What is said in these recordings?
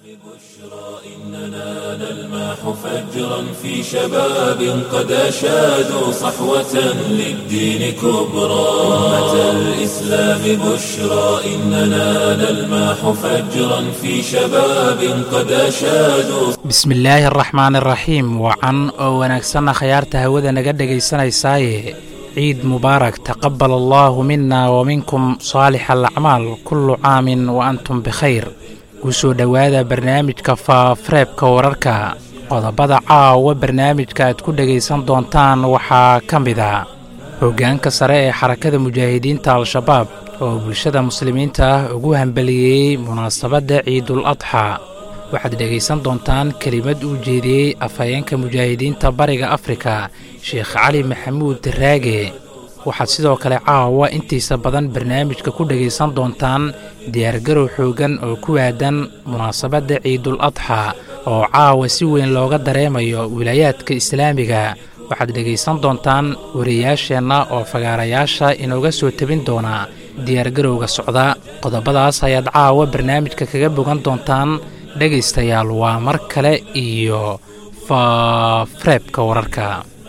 إننا نلمح فجرا في شباب قد أشادوا صحوة للدين كبرى أمة الإسلام بشرى إننا نلمح فجرا في شباب قد أشادوا bismillaahi araxmaan iraxiim wacan oo wanaagsanna khayaarta hawada naga dhegaysanaysaayee ciid mubaarak taqabal allaahu mina wa minkum saalixa alacmaal kullu caamin wa antum bikhayr ku soo dhowaada barnaamijka faafareebka wararka qodobada caawa barnaamijka aad ku dhegaysan doontaan waxaa ka mid a hoggaanka sare ee xarakada mujaahidiinta al-shabaab oo bulshada muslimiinta ah ugu hambaliyeeyey munaasabadda ciidul adxa waxaad dhegaysan doontaan kelimad uu jeediyey afhayeenka mujaahidiinta bariga afrika sheekh cali maxamuud raage waxaad sidoo kale caawa intiisa badan barnaamijka ku dhegaysan doontaan diyaargarow xooggan oo ku aadan munaasabadda ciidul adxa oo caawa si weyn looga dareemayo wilaayaadka islaamiga waxaad dhegaysan doontaan wariyaasheenna oo fagaarayaasha inooga soo tebin doona diyaargarowga socda qodobadaas ayaad caawa barnaamijka kaga bogan doontaan dhegaystayaal waa mar kale iyo faafareebka wararka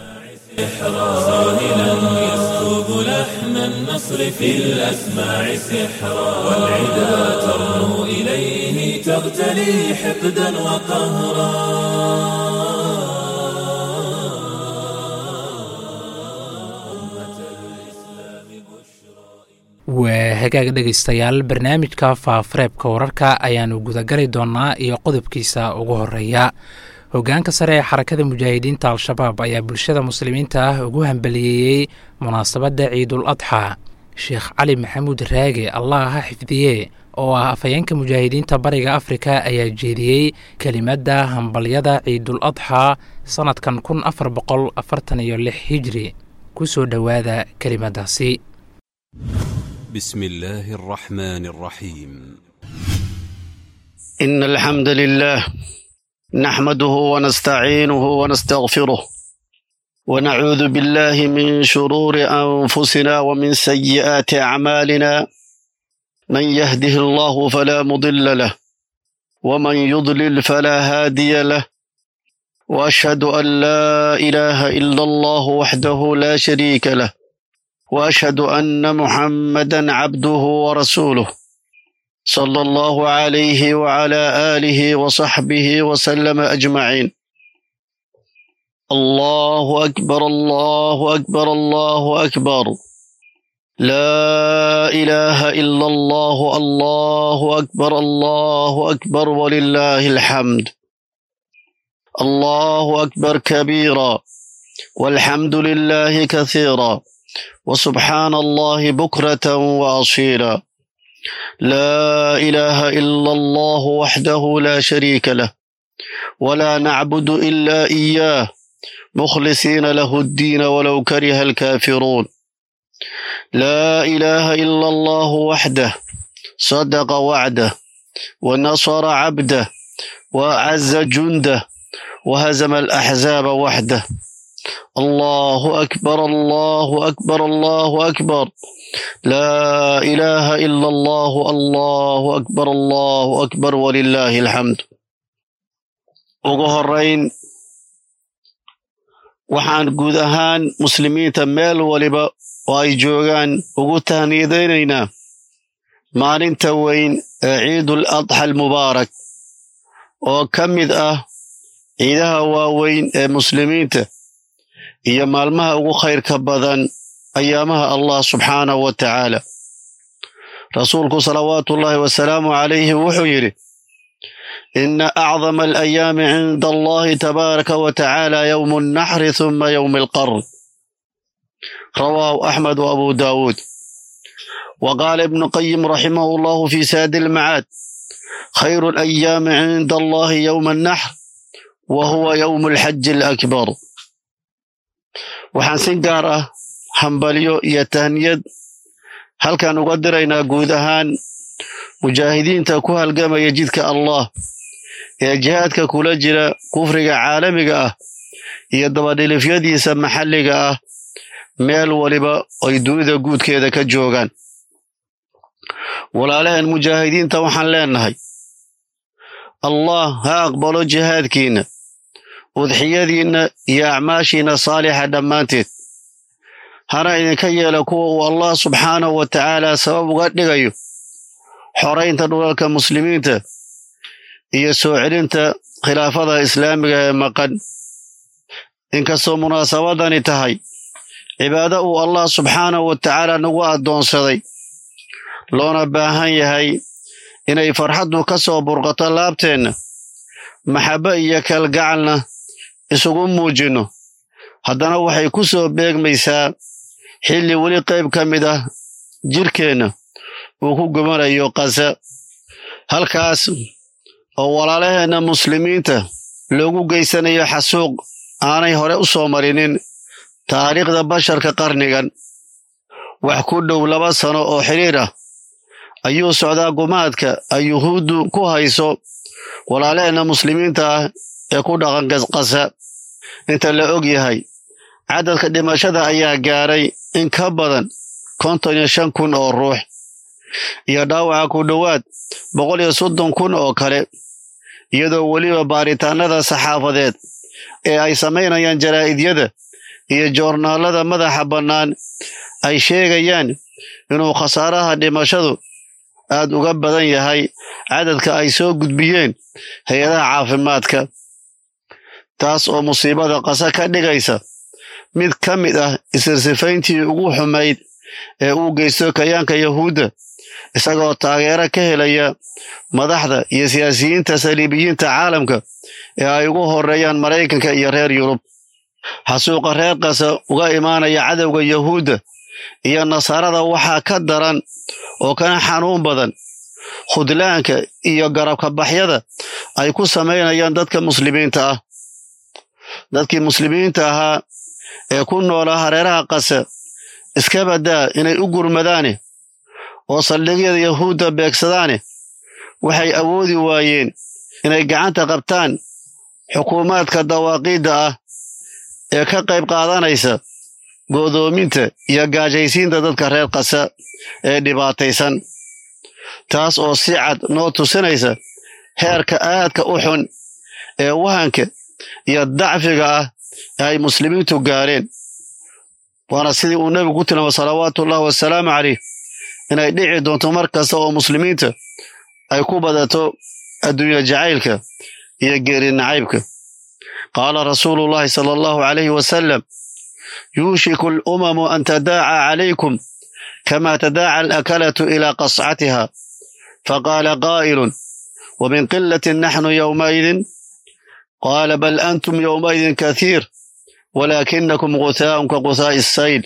ساهلا يسكب لحن النصر في الأسماع سحرا والعدا ترنو إليه تغتلي حقدا وقهرا waa hagaag dhegaystayaal barnaamijka faafareebka wararka ayaannu gudagali doonnaa iyo qodobkiisa ugu horeeya hoggaanka sare ee xarakada mujaahidiinta al-shabaab ayaa bulshada muslimiinta ah ugu hambaliyeeyey munaasabadda ciidul adxa sheekh cali maxamuud raage allah ha xifdiye oo ah afhayeenka mujaahidiinta bariga afrika ayaa jeediyey kelimadda hambalyada ciidul adxa sannadkan kun afar boqol afartan iyo lix hijri ku soo dhowaada kelimadaasi بسم الله الرحمن الرحيم إن الحمد لله نحمده ونستعينه ونستغفره ونعوذ بالله من شرور أنفسنا ومن سيئات أعمالنا من يهده الله فلا مضل له ومن يضلل فلا هادي له وأشهد أن لا إله إلا الله وحده لا شريك له واشهد ان محمدا عبده ورسوله صلى الله عليه وعلى اله وصحبه وسلم اجمعين الله اكبر الله اكبر الله اكبر لا اله الا الله الله اكبر الله اكبر ولله الحمد الله اكبر كبيرا والحمد لله كثيرا وسبحان الله بكرة وأصيلا لا إله إلا الله وحده لا شريك له ولا نعبد إلا إياه مخلصين له الدين ولو كره الكافرون لا إله إلا الله وحده صدق وعده ونصر عبده وأعز جنده وهزم الأحزاب وحده الله أكبر الله أكبر الله أكبر لا إله إلا الله الله أكبر الله أكبر ولله الحمد ugu horeyn waxaan guud ahaan muslimiinta meel waliba oo ay joogaan ugu tahniyadaynaynaa maalinta weyn ee ciidul adxa almubaarak oo ka mid ah ciidaha waaweyn ee muslimiinta iyo maalmaha ugu khayrka badan ayaamaha allah subxaanahu wa tacaala rasuulku salawaatuullaahi wasalaamu calayhi wuxuu yidhi ina acdama alayaami cinda allahi tabaaraka wa tacaala yowmu alnaxri huma yowmi alqarn rawaahu axmed wa abu daawuud wa qaala ibnu qayim raximahu allahu fi saadi almacaad khayru alayaami cinda allahi yowma alnaxr wa huwa yowmu alxaji alakbar waxaan si gaar ah hambalyo iyo tahniyad halkan uga diraynaa guud ahaan mujaahidiinta ku halgamaya jidka allah ee jihaadka kula jira kufriga caalamiga ah iyo dabadhilifyadiisa maxalliga ah meel waliba ay dunida guudkeeda ka joogaan walaalahan mujaahidiinta waxaan leenahay allah ha aqbalo jihaadkiinna udxiyadiinna iyo acmaashiinna saalixa dhammaanteed hana idinka yeela kuwa uu allah subxaanahu wa tacaala sabab uga dhigayo xoraynta dhulalka muslimiinta iyo soo celinta khilaafada islaamiga ee maqan inkastoo munaasabadani tahay cibaado uu allah subxaanahu wa tacaala nagu addoonsaday loona baahan yahay inay farxaddu ka soo burqato laabteenna maxabbo iyo kalgacalna isugu muujinno haddana waxay ku soo beegmaysaa xilli weli qayb ka mid ah jidhkeenna uu ku gumanayo qasa halkaas oo walaalaheenna muslimiinta loogu geysanayo xasuuq aanay hore u soo marinin taariikhda basharka qarnigan wax ku dhow laba sano oo xidhiir ah ayuu socdaa gumaadka ay yuhuuddu ku hayso walaalaheenna muslimiinta ah ee ku dhaqan qasa inta la og yahay cadadka dhimashada ayaa gaaray in ka badan konton iyo shan kun oo ruux iyo dhaawaca ku dhowaad boqol iyo soddon kun oo kale iyadoo weliba baaritaanada saxaafadeed ee ay samaynayaan jaraa'idyada iyo joornaalada madaxa bannaan ay sheegayaan inuu khasaaraha dhimashadu aad uga badan yahay cadadka ay soo gudbiyeen hay-adaha caafimaadka taas oo musiibada qasa ka dhigaysa mid ka mid ah isirsifayntii ugu xumayd ee uu geysto kayaanka yahuudda isagoo taageero ka helaya madaxda iyo siyaasiyiinta saliibiyiinta caalamka ee ay ugu horreeyaan maraykanka iyo reer yurub xasuuqa reer qasa uga imaanaya cadowga yahuudda iyo nasaarada waxaa ka daran oo kana xanuun badan khudlaanka iyo garabka baxyada ay ku samaynayaan dadka muslimiinta ah dadkii muslimiinta ahaa ee ku noolaa hareeraha qasa iska baddaa inay u gurmadaane oo saldhigyada yahuudda beegsadaane waxay awoodi waayeen inay gacanta qabtaan xukuumaadka dawaaqiidda ah ee ka qayb qaadanaysa go'doominta iyo gaajaysiinta dadka reer qasa ee dhibaataysan taas oo si cad noo tusinaysa heerka aadka u xun ee wahanka iyo dacfiga ah ee ay muslimiintu gaareen waana sidii uu nebigu ku tilmaamay salawaatuullahi wasalaamu caleyh inay dhici doonto mar kasta oo muslimiinta ay ku badato adduunya jacaylka iyo geeri nacaybka qaala rasuuluullahi sala allahu calayhi wasalam yuushiku alumamu an tadaaca calaykum kama tadaaca alakalatu ilaa qascatiha faqaala qaa'ilun ومن قلة نحن يومئذ قال بل أنتم يومئذ كثير ولكنكم غثاء كغثاء السيل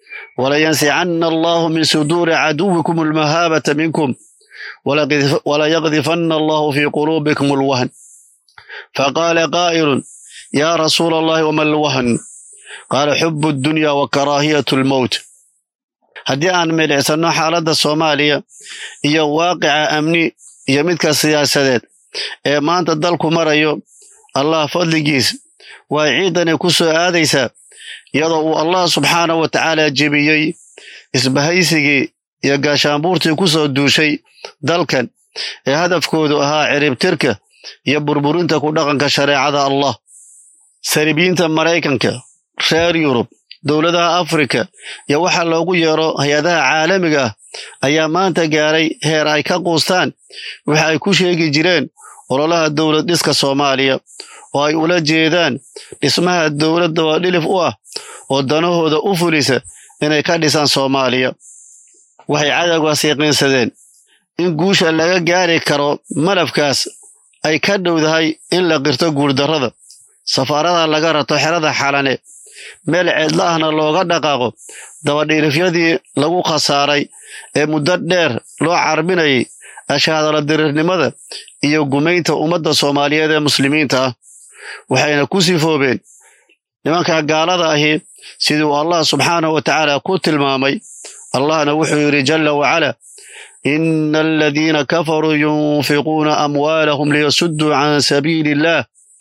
ولينسعن الله من صدور عدوكم المهابة منكم وليغذفن الله في قلوبكم الوهن فقال قائل يا رسول الله وما الوهن قال حب الدنيا وكراهية الموت haddii aan milicsano xaaladda soomaaliya iyo waaqica amni iyo midka siyaasadeed ee maanta dalku marayo allah fadligiis way ciidani ku soo aadaysaa iyadoo uu allah subxaanahu wa tacaala jebiyey isbahaysigii iyo gaashaanbuurtii ku soo duushay dalkan ee hadafkoodu ahaa ciribtirka iyo burburinta ku dhaqanka shareecada allah saribiyiinta maraykanka reer yurub dowladaha afrika iyo waxa loogu yeero hay-adaha caalamiga ah ayaa maanta gaaray heer ay ka quustaan waxa ay ku sheegi jireen ololaha dowlad dhiska soomaaliya oo ay ula jeedaan dhismaha dowladda oo dhilif u ah oo danahooda u fulisa inay ka dhisaan soomaaliya waxay cadowgaas yaqiinsadeen in guusha laga gaari karo malafkaas ay ka dhowdahay in la qirto guurdarrada safaarada laga rato xerada xalane meel ceedla ahna looga dhaqaaqo dabadhiirifyadii lagu khasaaray ee muddo dheer loo carbinayay ashaadala diriirnimada iyo gumaynta ummadda soomaaliyeed ee muslimiinta ah waxayna ku sifoobeen nimanka gaalada ahi siduu allah subxaanahu wa tacaala ku tilmaamay allahna wuxuu yidhi jalla wacala ina aladiina kafaruu yunfiquuna amwaalahum liyasudduu can sabiili illah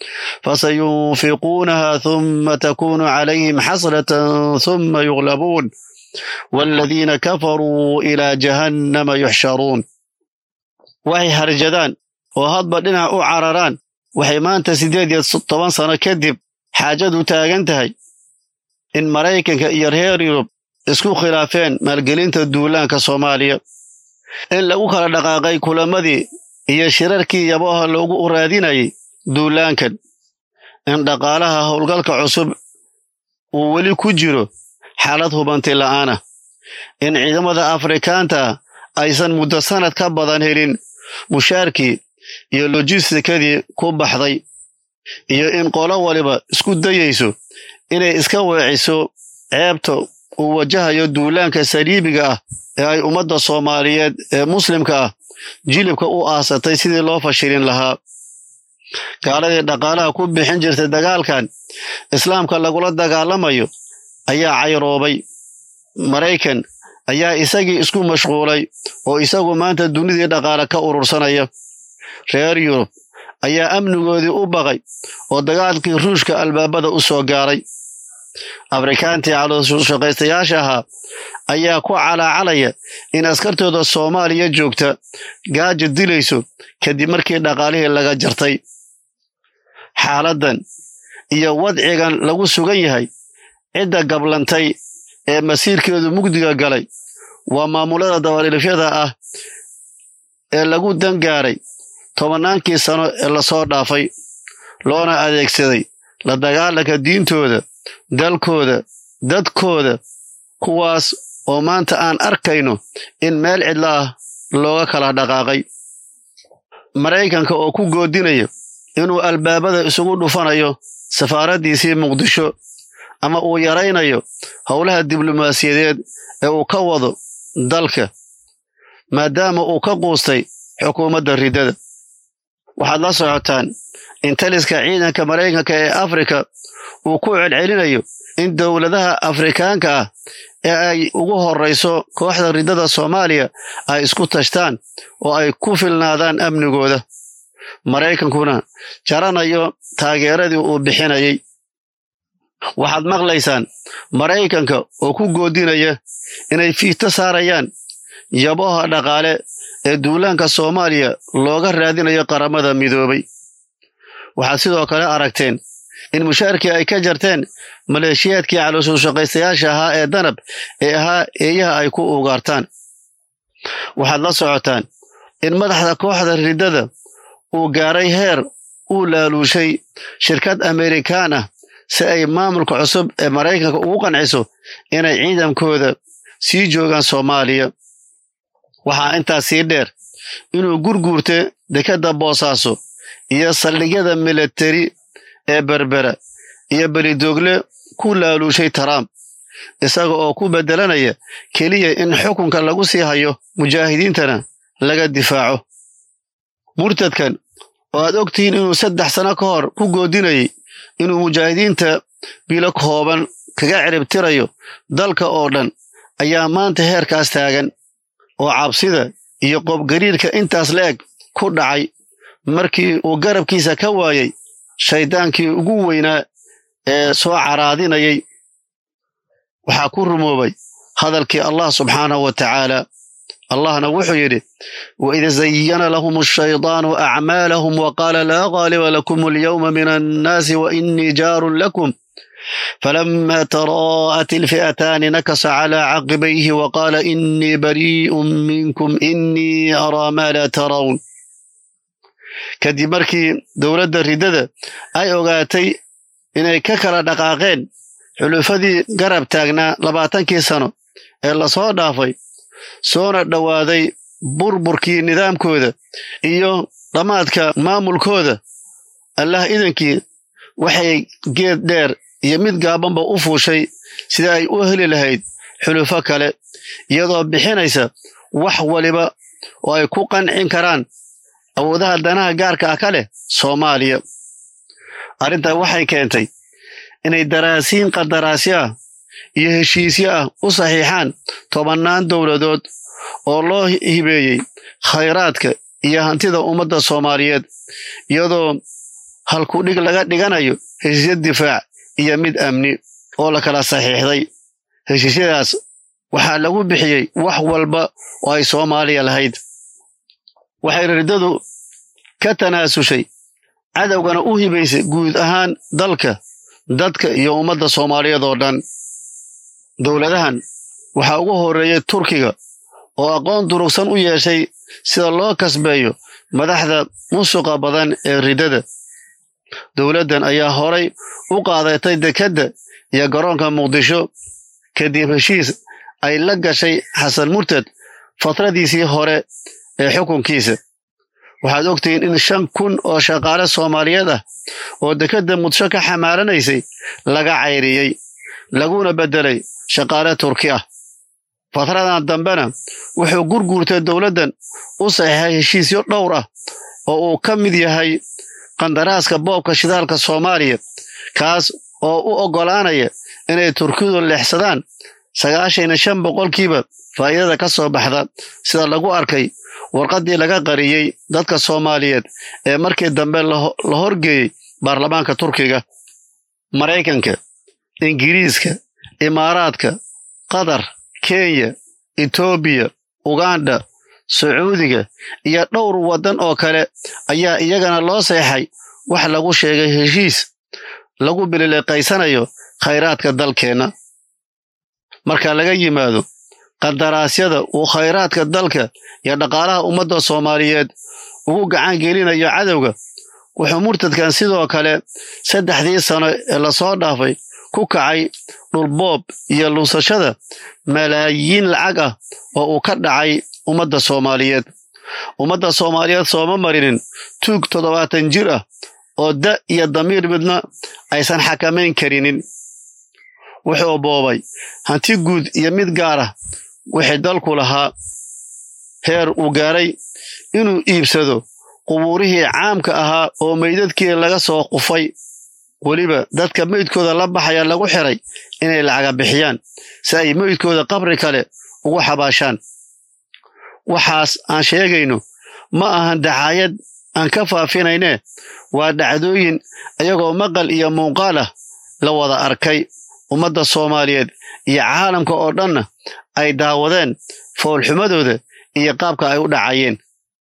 فسينفقونها ثم تكون عليهم حسرة ثم يغلبون والذين كفروا إلى جهنم يحشرون waxay harjadaan oo hadba dhinac u cararaan waxay maanta siddeed iyo toban sano kadib xaajadu taagan tahay in maraykanka iyo reer yurub isku khilaafeen maalgelinta duulaanka soomaaliya in lagu kala dhaqaaqay kulamadii iyo shirarkii yabaha loogu raadinayay duulaankan in dhaqaalaha howlgalka cusub uu weli ku jiro xaalad hubanti la'aana in ciidamada afrikaanta aysan muddo sannad ka badan helin mushaarkii iyo lojistikadii ku baxday iyo in qolo waliba isku dayayso inay iska weeciso ceebta uu wajahayo duulaanka saliibiga ah ee ay ummadda soomaaliyeed ee muslimka ah jilibka u aasatay sidii loo fashilin lahaa gaaladii dhaqaalaha ku bixin jirtay dagaalkan islaamka lagula dagaalamayo ayaa cayroobay maraykan ayaa isagii isku mashquulay oo isagu maanta dunidii dhaqaale ka urursanaya reer yurub ayaa amnigoodii u baqay oo dagaalkii ruushka albaabada u soo gaaray afrikaantii calooshaqaystayaasha ahaa ayaa ku calaacalaya in askartooda soomaaliya joogta gaaja dilayso kadib markii dhaqaalihii laga jartay xaaladdan iyo wadcigan lagu sugan yahay cidda gablantay ee masiirkeedu mugdiga galay waa maamulada dabadhilifyada ah ee lagu dangaaray tobannaankii sano ee lasoo dhaafay loona adeegsaday la dagaalanka diintooda dalkooda dadkooda kuwaas oo maanta aan arkayno in meel cidla ah looga kala dhaqaaqay maraykanka oo ku goodinaya inuu albaabada isugu dhufanayo safaaraddiisii muqdisho ama uu yaraynayo howlaha diblomaasiyadeed ee uu ka wado dalka maadaama uu ka quustay xukuumadda riddada waxaad la socotaan in taliska ciidanka maraykanka ee afrika uu ku celcelinayo in dowladaha afrikaanka ah ee ay ugu horrayso kooxda riddada soomaaliya ay isku tashtaan oo ay ku filnaadaan amnigooda maraykankuna jaranayo taageeradii uu bixinayay waxaad maqlaysaan maraykanka oo ku goodinaya inay fiito saarayaan yabaha dhaqaale ee duulaanka soomaaliya looga raadinayo qaramada midoobay waxaad sidoo kale aragteen in mushaarkii ay ka jarteen maleeshiyaadkii calooshaqaystayaasha ahaa ee danab ee ahaa eeyaha ay ku ugaartaan waxaad la socotaan in madaxda kooxda riddada uu gaaray heer uu laaluushay shirkad amerikaan ah si ay maamulka cusub ee maraykanka ugu qanciso inay ciidankooda sii joogaan soomaaliya waxaa intaas sii dheer inuu gurguurta dekadda boosaaso iyo saldhigyada milatari ee berbera iyo belidoogle ku laaluushay trump isaga oo ku beddelanaya keliya in xukunka lagu sii hayo mujaahidiintana laga difaaco murtadkan oo aad ogtihiin inuu saddex sano ka hor ku goodinayay inuu mujaahidiinta bilo kooban kaga ciribtirayo dalka oo dhan ayaa maanta heerkaas taagan oo cabsida iyo qoobgariirka intaas la-eg ku dhacay markii uu garabkiisa ka waayey shayddaankii ugu weynaa ee soo caraadinayay waxaa ku rumoobay hadalkii allah subxaanahu wa tacaala allahna wuxuu yidhi waid zayana lahum ashaydaanu acmaalahum waqaala laa qaaliba lakum alyawma min annaasi wainii jaarun lakum falama taraa'at ilfi'ataani nakasa calaa caqibayhi waqaala inii barii'un minkum inii araa maa laa tarawn kadib markii dowladda riddada ay ogaatay inay ka kala dhaqaaqeen xulufadii garab taagnaa labaatankii sano ee lasoo dhaafay soona dhowaaday burburkii nidaamkooda iyo dhammaadka maamulkooda allah idankii waxay geed dheer iyo mid gaabanba u fuushay sida ay u heli lahayd xulufo kale iyadoo bixinaysa wax waliba oo ay ku qancin karaan awoodaha danaha gaarka ah ka leh soomaaliya arrintaa waxay keentay inay daraasiin qandaraasyo ah iyo heshiisyo ah u saxiixaan tobannaan dowladood oo loo hibeeyey khayraadka iyo hantida ummadda soomaaliyeed iyadoo halkudhig laga dhiganayo heshiisyo difaac iyo mid amni oo la kala saxiixday heshiisyadaas waxaa lagu bixiyey wax walba oo ay soomaaliya lahayd waxay riddadu ka tanaasushay cadowgana u hibaysay guud ahaan dalka dadka iyo ummadda soomaaliyeed oo dhan dowladahan waxaa ugu horreeyey turkiga oo aqoon durugsan u yeeshay sida loo kasbeeyo madaxda musuqa badan ee riddada dowladdan ayaa horay u qaadatay dekedda iyo garoonka muqdisho kadib heshiis ay la gashay xasan murtad fatradiisii hore ee xukunkiisa waxaad ogtihiin in shan kun oo shaqaale soomaaliyeed ah oo dekedda muqdisho ka xamaaranaysay laga cayriyey laguna beddelay shaqaale turki ah fatradan dambena wuxuu gurguurtay dowladdan u saxiixay heshiisyo dhowr ah oo uu ka mid yahay qandaraaska boobka shidaalka soomaaliya kaas oo u oggolaanaya inay turkidu leexsadaan sagaashan iyo shan boqolkiiba faa'iidada ka soo baxda sida lagu arkay warqaddii laga qariyey dadka soomaaliyeed ee markii dambe la horgeeyey baarlamaanka turkiga maraykanka ingiriiska imaaraadka qatar kenya etoobiya uganda sacuudiga iyo dhowr waddan oo kale ayaa iyagana loo seexay wax lagu sheegay heshiis lagu bilileeqaysanayo khayraadka dalkeenna marka laga yimaado qandaraasyada uu khayraadka dalka iyo dhaqaalaha ummadda soomaaliyeed ugu gacan gelinayo cadowga wuxuu murtadkan sidoo kale saddexdii sano ee lasoo dhaafay ku kacay dhulboob iyo luusashada malaayiin lacag ah oo uu ka dhacay ummadda soomaaliyeed ummadda soomaaliyeed sooma marinin tuug toddobaatan jir ah oo da iyo damiir midna aysan xakamayn karinin wuxuu boobay hanti guud iyo mid gaar ah wixii dalku lahaa heer uu gaaray inuu iibsado qubuurihii caamka ahaa oo meydadkii laga soo qufay weliba dadka meydkooda la baxaya lagu xiray inay lacaga bixiyaan si ay meydkooda qabri kale ugu xabaashaan waxaas aan sheegayno ma ahan dacaayad aan ka faafinayne waa dhacdooyin iyagoo maqal iyo muuqaal ah la wada arkay ummadda soomaaliyeed iyo caalamka oo dhanna ay daawadeen foolxumadooda iyo qaabka ay u dhacayeen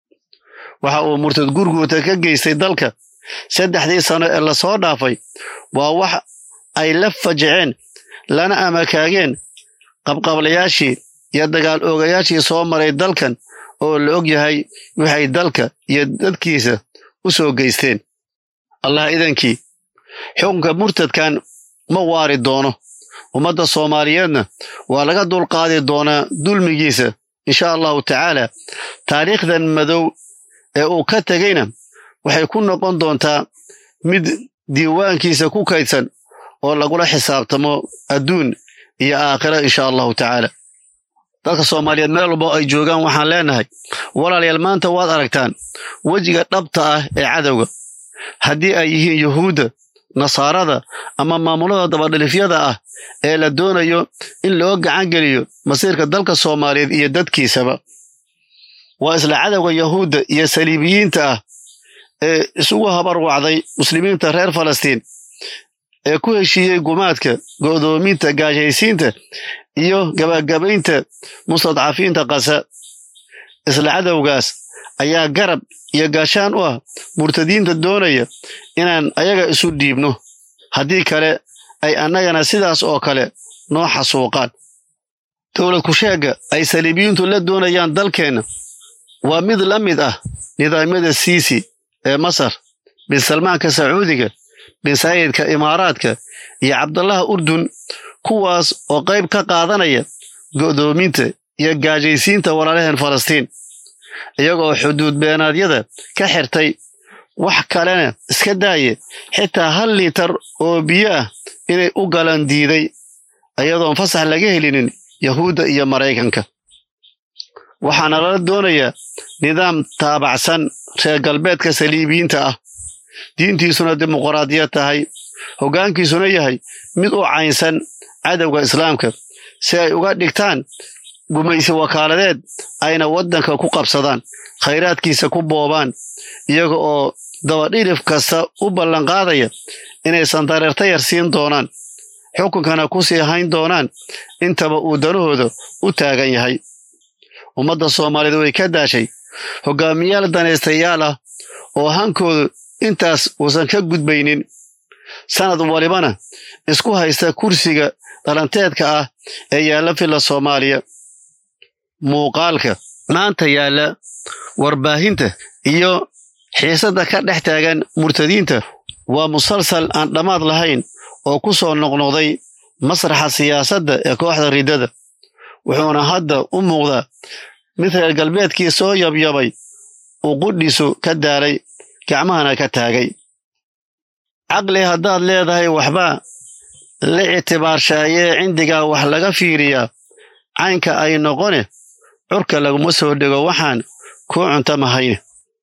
waxa uu murtad gurguurta ka geystay dalka saddexdii sano ee lasoo dhaafay waa wax ay la fajiceen lana amakaageen qabqablayaashii iyo dagaal oogayaashii soo maray dalkan oo la og yahay waxay dalka iyo dadkiisa u soo geysteen allah idankii xukunka murtadkan ma waari doono ummadda soomaaliyeedna waa laga dulqaadi doonaa dulmigiisa insha allahu tacaala taariikhdan madow ee uu ka tegeyna waxay ku noqon doontaa mid diiwaankiisa ku kaydsan oo lagula xisaabtamo adduun iyo aakhira insha allahu tacaala dadka soomaaliyeed meel walbo ay joogaan waxaan leenahay walaalayaal maanta waad aragtaan wejiga dhabta ah ee cadowga haddii ay yihiin yuhuudda nasaarada ama maamulada dabadhilifyada ah ee la doonayo in loo gacan geliyo masiirka dalka soomaaliyeed iyo dadkiisaba waa isla cadowga yahuudda iyo saliibiyiinta ah ee isugu habar wacday muslimiinta reer falastiin ee ku heshiiyey gumaadka go'doominta gaashaysiinta iyo gabagabaynta mustadcafiinta qasa isla cadowgaas ayaa garab iyo gaashaan u ah murtadiinta doonaya inaan ayaga isu dhiibno haddii kale ay annagana sidaas oo kale noo xasuuqaan dowlad kusheegga ay saliibiyiintu la doonayaan dalkeenna waa mid la mid ah nidaamyada siisi ee masar bin salmaanka sacuudiga bin saayidka imaaraadka iyo cabdallaha urdun kuwaas oo qayb ka qaadanaya go'doominta iyo gaajaysiinta walaalaheen falastiin iyagoo xuduud beenaadyada ka xirtay wax kalena iska daaye xitaa hal liitar oo biyo ah inay u galan diiday iyadoon fasax laga helinin yahuudda iyo maraykanka waxaana lala doonayaa nidaam taabacsan reer galbeedka saliibiyiinta ah diintiisuna dimuqraadiyad tahay hoggaankiisuna yahay mid u caynsan cadowga islaamka si ay uga dhigtaan gumaysi wakaaladeed ayna waddanka ku qabsadaan khayraadkiisa ku boobaan iyaga oo dabadhilif kasta u ballanqaadaya inaysan dareerta yar siin doonaan xukunkana ku sii hayn doonaan intaba uu danahooda u taagan yahay ummadda soomaaliyeed way ka daashay hoggaamiyaal danaystayaal ah oo hankoodu intaas uusan ka gudbaynin sanad walibana isku haysta kursiga dhalanteedka ah ee yaalla filla soomaaliya muuqaalka maanta yaalla warbaahinta iyo xiisadda ka dhex taagan murtadiinta waa musalsal aan dhammaad lahayn oo ku soo noqnoqday masraxa siyaasadda ee kooxda riddada wuxuuna hadda u muuqdaa mid reer galbeedkii soo yabyabay uu qudhiisu ka daalay gacmahana ka taagay caqli haddaad leedahay waxbaa la ictibaarshaayee cindigaa wax laga fiiriyaa caynka ay noqone curka laguma soo dhego waxaan kuu cuntamahayn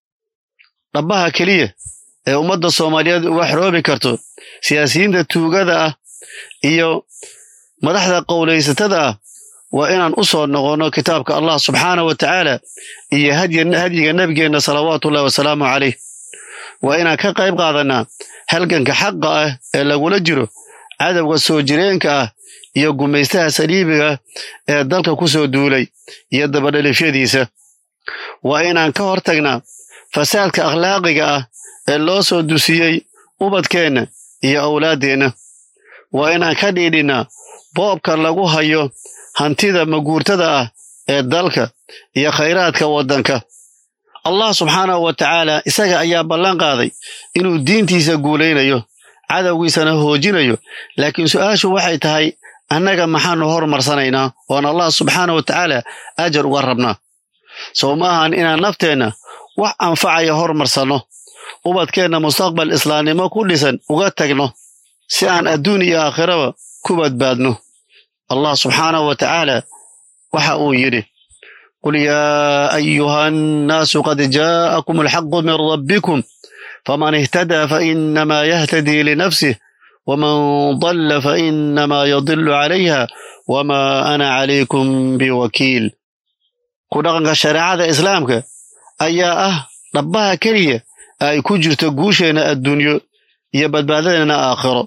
dhabbaha keliya ee ummadda soomaaliyeed uga xoroobi karto siyaasiyiinta tuugada ah iyo madaxda qowlaysatada ah waa inaan u soo noqonno kitaabka allah subxaana wa tacaala iyo hadyiga nebigeenna salawaatuullahi wasalaamu calayh waa inaan ka qayb qaadannaa halganka xaqa ah ee lagula jiro cadowga soo jireenka ah iyo gumaystaha saliibiga ee dalka ku soo duulay iyo dabadhalifyadiisa waa inaan ka hor tagnaa fasaadka akhlaaqiga ah ee loo soo dusiyey ubadkeenna iyo awlaaddeenna waa inaan ka dhiidhinnaa boobka lagu hayo hantida maguurtada ah ee dalka iyo khayraadka waddanka allah subxaanahu wa tacaala isaga ayaa ballan qaaday inuu diintiisa guulaynayo cadowgiisana hoojinayo laakiin su'aashu waxay tahay annaga maxaannu hormarsanaynaa oon allah subxaana wa tacaala ajar uga rabnaa sow ma ahan inaan nafteenna wax anfacaya hormarsanno ubadkeenna mustaqbal islaamnimo ku dhisan uga tagno si aan adduun iyo aakhiraba ku badbaadno allah subxaanahu wa tacaala waxa uu yidhi qul yaa ayuha annaasu qad jaa'akum alxaqu min rabbikum faman ihtadaa fainamaa yahtadii linafsih waman dalla fainamaa yadilu calayha wamaa ana calaykum biwakiil ku dhaqanka shareecada islaamka ayaa ah dhabbaha keliya ay ku jirto guusheenna adduunyo iyo badbaadadeenna aakhiro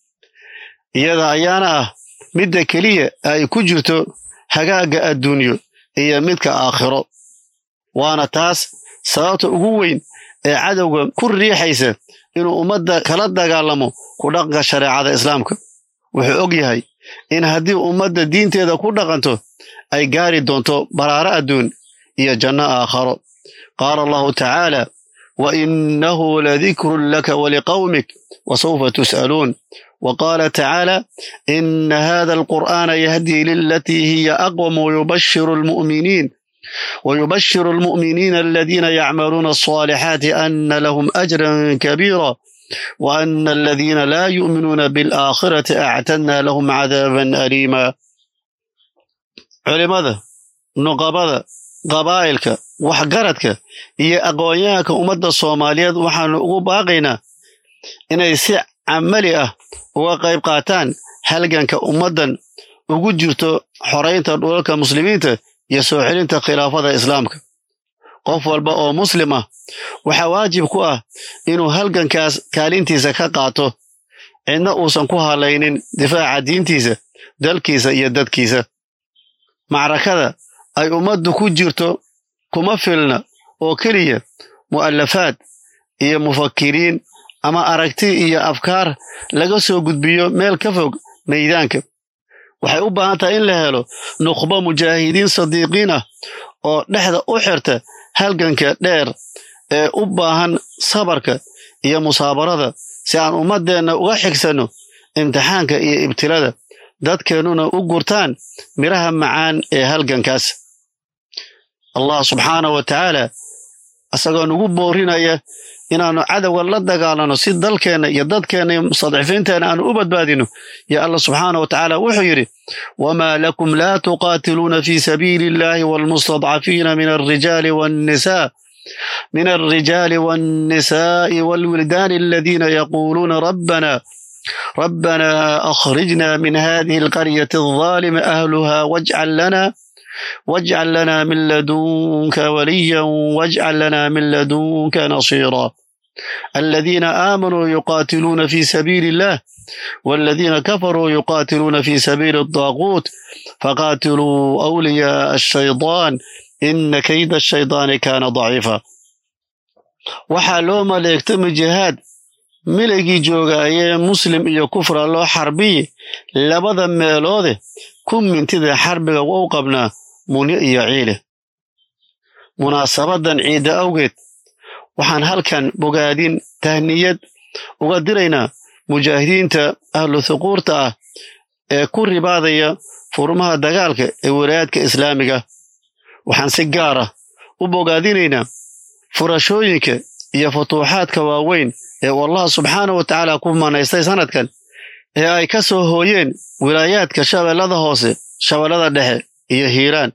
iyada ayaana ah midda keliya ay ku jirto hagaagga adduunyo iyo midka aakhiro waana taas sababta ugu weyn ee cadowga ku riixaysa inuu ummadda kala dagaalamo ku dhaqanka shareecada islaamka wuxuu og yahay in haddii ummadda diinteeda ku dhaqanto ay gaari doonto baraaro adduun iyo janno aakharo qaala allahu tacaala wa innahu ladikrun laka waliqawmik wasawfa tus'aluun وقال تعالى إن هذا القرآن يهدي للتي هي أقوم ويبشر المؤمنين ويبشر المؤمنين الذين يعملون الصالحات أن لهم أجرا كبيرا وأن الذين لا يؤمنون بالآخرة أعتدنا لهم عذابا أليما علماذا نقبض قبائلك وحقرتك هي أقوياك أمد الصوماليات وحن باقينا إن يسع عملي أه uga qayb qaataan halganka ummaddan ugu jirto xoraynta dhulalka muslimiinta iyo soo celinta khilaafada islaamka qof walba oo muslim ah waxaa waajib ku ah inuu halgankaas kaalintiisa ka qaato cidna uusan ku halaynin difaaca diintiisa dalkiisa iyo dadkiisa macrakada ay ummaddu ku jirto kuma filna oo keliya mu'alafaad iyo mufakiriin ama aragti iyo afkaar laga soo gudbiyo meel ka fog maydaanka waxay u baahan tahay in la helo nukhbo mujaahidiin sadiiqiin ah oo dhexda u xirta halganka dheer ee u baahan sabarka iyo musaabarada si aan ummaddeenna uga xigsanno imtixaanka iyo ibtilada dadkeennuna u gurtaan midhaha macaan ee halgankaas allah subxaana wa tacaala isagoo nugu boorinaya inaannu cadowga la dagaalano si dalkeenna iyo dadkeenna iyo mustadcifiinteenna aanu u badbaadino yo allah subxaana wa tacaala wuxuu yidhi wamaa lakum laa tuqaatiluuna fi sabiili illahi waalmustadcafiina min alrijaali waannisaa من الرجال والنساء والولدان الذين يقولون ربنا ربنا أخرجنا من هذه القرية الظالم أهلها واجعل لنا واجعل لنا من لدنك وليا واجعل لنا من لدنك نصيرا الذين آمنوا يقاتلون في سبيل الله والذين كفروا يقاتلون في سبيل الطاغوت فقاتلوا أولياء الشيطان إن كيد الشيطان كان ضعيفا waxaa loo maleegtami jihaad milaygii joogaayee muslim iyo kufra loo xarbiyi labada meeloode ku mintida xarbiga u qabnaa munyo iyo ciile munaasabadan ciidda awgeed waxaan halkan bogaadin tahniyad uga diraynaa mujaahidiinta ahlu thuquurta ah ee ku ribaadaya furmaha dagaalka ee walaayaadka islaamiga waxaan si gaar ah u bogaadinaynaa furashooyinka iyo futuuxaadka waaweyn ee uu allah subxaana wa tacaala ku manaystay sannadkan ee ay ka soo hooyeen wilaayaadka shabeellada hoose shabeellada dhexe iyo hiiraan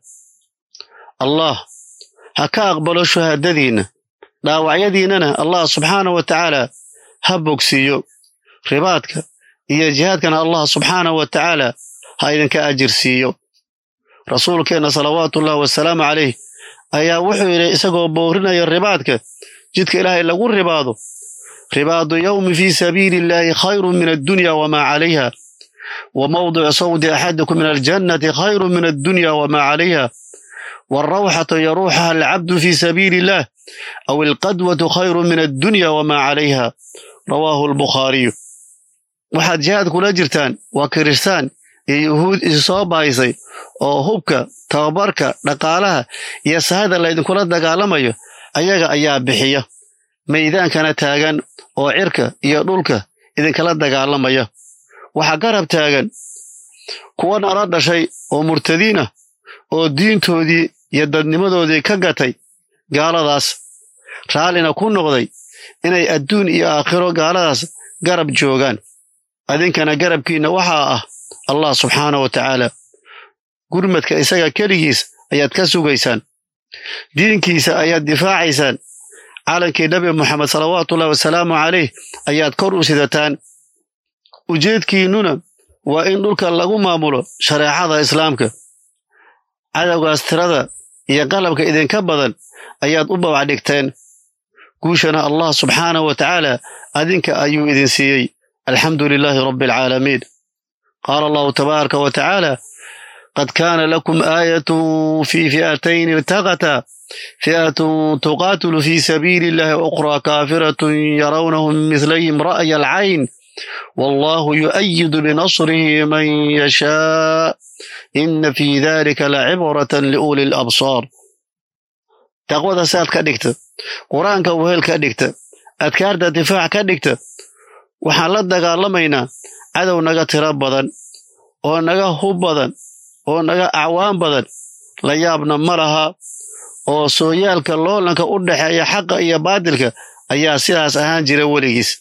allah ha ka aqbalo shuhaadadiinna dhaawacyadiinnana allah subxaana wa tacaala ha bogsiiyo ribaadka iyo jihaadkana allah subxaana wa tacaala ha idinka ajir siiyo rasuulkeenna salawaatuullahi wasalaamu calayh ayaa wuxuu yidhi isagoo boorinaya ribaadka jidka ilaahay lagu ribaado ribaadu yowmi fii sabiili illaahi khayrun min addunya wamaa calayha wa mawdicu sawdi axadikum min aljannati khayrun min addunya wamaa calayha waalrawxatu yaruuxaha alcabdu fii sabiili illaah aw alqadwatu khayrun min addunya wamaa calayha rawaahu albukhaariyu waxaad jihaad kula jirtaan waa kiristaan iyo yuhuud isu soo bahaysay oo hubka tababarka dhaqaalaha iyo sahada laydinkula dagaalamayo ayaga ayaa bixiya maydaankana taagan oo cirka iyo dhulka idinkala dagaalamaya waxaa garab taagan kuwa nala dhashay oo murtadiin ah oo diintoodii iyo dadnimadoodii ka gatay gaaladaas raallina ku noqday inay adduun iyo aakhiro gaaladaas garab joogaan adinkana garabkiinna waxaa ah allah subxaana wa tacaala gurmadka isaga keligiis ayaad ka sugaysaan diinkiisa ayaad difaacaysaan calankii nabi moxamed salawaatuullahi wasalaamu calayh ayaad kor u sidataan ujeedkiinnuna waa in dhulka lagu maamulo shareecada islaamka cadowgaas tirada iyo qalabka idinka badan ayaad u babac dhigteen guushana allah subxaanahu wa tacaala adinka ayuu idin siiyey alxamdu lilaahi rabbi alcaalamiin qaala allahu tabaaraka wa tacaala qad kaana lakum aayatun fii fi'atayn irtaqataa fi'atun tuqaatilu fii sabiili illahi ukhraa kaafiratun yarawnahum mislayhim ra'ya alcayn wallahu yu'ayidu binasrihi man yashaa ina fii dalika lacibratan liuli labsaar taqwada saad ka dhigta qur-aanka wehel ka dhigta adkaarta difaac ka dhigta waxaan la dagaalamaynaa cadow naga tiro badan oo naga hub badan oo naga acwaan badan la yaabna ma laha oo sooyaalka loolanka u dhexeeya xaqa iyo baadilka ayaa sidaas ahaan jira weligiis